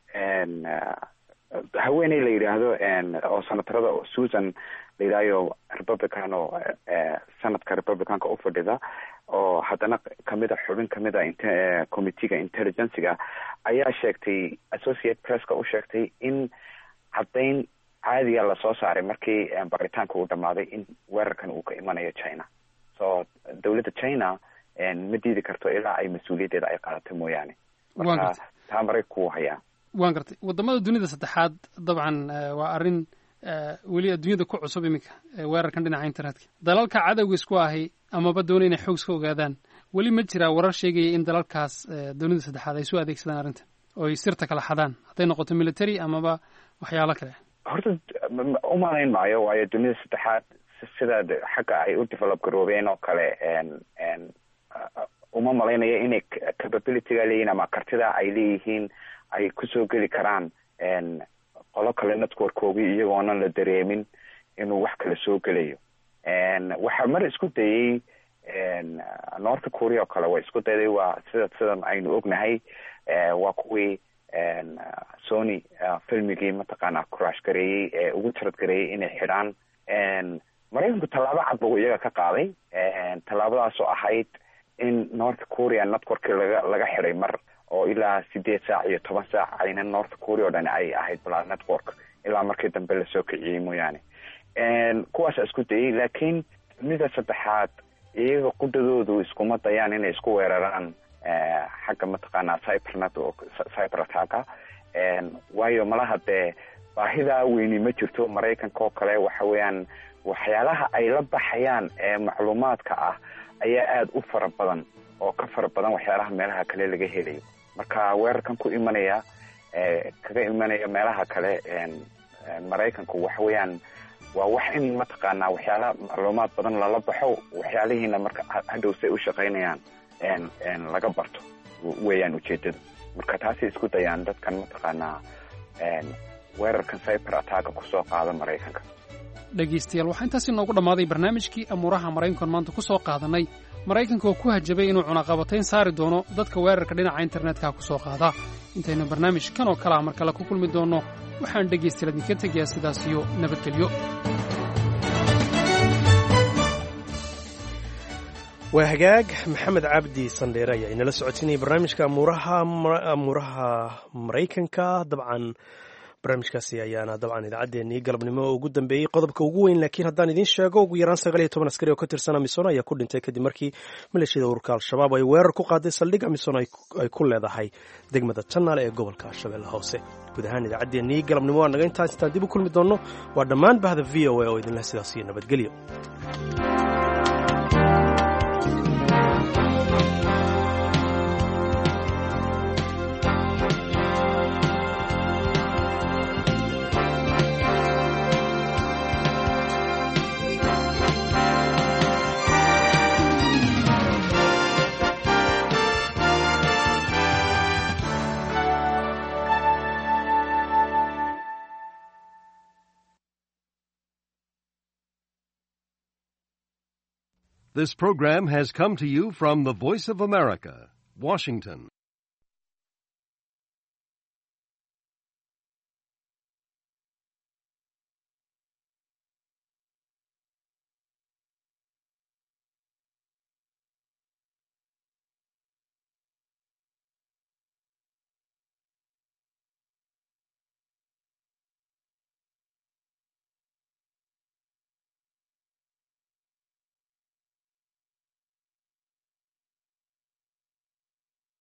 haweeney la yidhaahdo oo senatarada susan la yidhahyo republican oo sanadka republicanka ufadhida oo haddana kamida xubin kamida committeega intelligencega ayaa sheegtay associate presska u sheegtay in caddayn caadiga lasoo saaray markii baritaanka uu dhamaaday in weerarkan uu ka imanayo china so dowladda china ma diidi karto ilaa ay mas-uuliyaddeeda ay qaadato mooyaane marka taa maraykanku wuu hayaa waan gartay waddamada dunida saddexaad dabcan waa arrin weli adduunyada ku cusub iminka weerarkan dhinaca internetka dalalka cadowga isku ahi amaba doona inay xoog iska ogaadaan weli ma jiraa warar sheegaya in dalalkaas dunida saddexaad ay soo adeegsadaan arrintan oo ay sirta kala xadaan hadday noqoto military amaba waxyaalo kale horta umalayn maayo waayo dunida saddexaad sida xagga ay u develop garoobeen oo kale uma malaynayo inay capabilityga leeyihin ama kartida ay leeyihiin ay kusoo geli karaan qolo kale networkoogii iyagoonan la dareemin inuu wax kale soo gelayo waxaa mar isku dayey north korea oo kale waa isku dayday waa sida sidan aynu ognahay waa kuwii sony filmigii mataqaana crash gareeyey ee ugu tarad gareeyey inay xidhaan maraykanku tallaabo cad buu iyaga ka qaaday tallaabadaasoo ahayd in north korea networkii laga laga xidhay mar oo ilaa sideed saac iyo toban saac ayna north korea o dhan ay ahayd bala network ilaa markii dambe lasoo kiciyey mooyaane kuwaasa isku dayey laakiin mida saddexaad iyaga qudadoodu iskuma dayaan inay isku weeraraan xagga mataqaanaa cybernet oo cyber attacka waayo malaha dee baahidaa weyni ma jirto maraykanka oo kale waxa weeyaan waxyaalaha ay la baxayaan ee macluumaadka ah ayaa aada u fara badan oo ka fara badan waxyaalaha meelaha kale laga helayo marka weerarkan ku imanaya kaga imanaya meelaha kale maraykanku waxa weeyaan waa wax in mataqaanaa waxyaala macluumaad badan lala baxo waxyaalihiina marka hadhow say u shaqaynayaan laga barto weeyaan ujeedada marka taasay isku dayaan dadkan mataqaanaa weerarkan cyber attacka kusoo qaada maraykanka dhegaystayaal waxaa intaasi noogu dhammaaday barnaamijkii amuuraha maraykankan maanta ku soo qaadanay maraykanka oo ku hajabay inuu cunaqabatayn saari doono dadka weerarka dhinaca internetka ku soo qaada intaynu barnaamij kan oo kale ah mar kale ku kulmi doonno waxaan dhegaystayaal idinka tegayaa sidaas iyo nabadgelyo waa hagaag maxamed cabdi sandheere ayaa inala socotinaya barnaamijka amuuraha amuuraha maraykanka dabcan barnaamijkaasi ayaana dabcan idaacaddeenii galabnimo oo ugu dambeeyey qodobka ugu weyn laakiin haddaan idiin sheego ugu yaraan sagaal iyo toban askari oo ka tirsan amisom ayaa ku dhintay kadib markii maleeshiyada ururka al-shabaab ay weerar ku qaaday saldhig amisom ay ku leedahay degmada janaal ee gobolka shabeelle hoose guud ahaan idaacaddeenii galabnimo waa naga intaas intaan dib u kulmi doonno waa dhammaan bahda v o a oo idinleh sidaas iyo nabadgelyo This program has come to you from the Voice of America, Washington.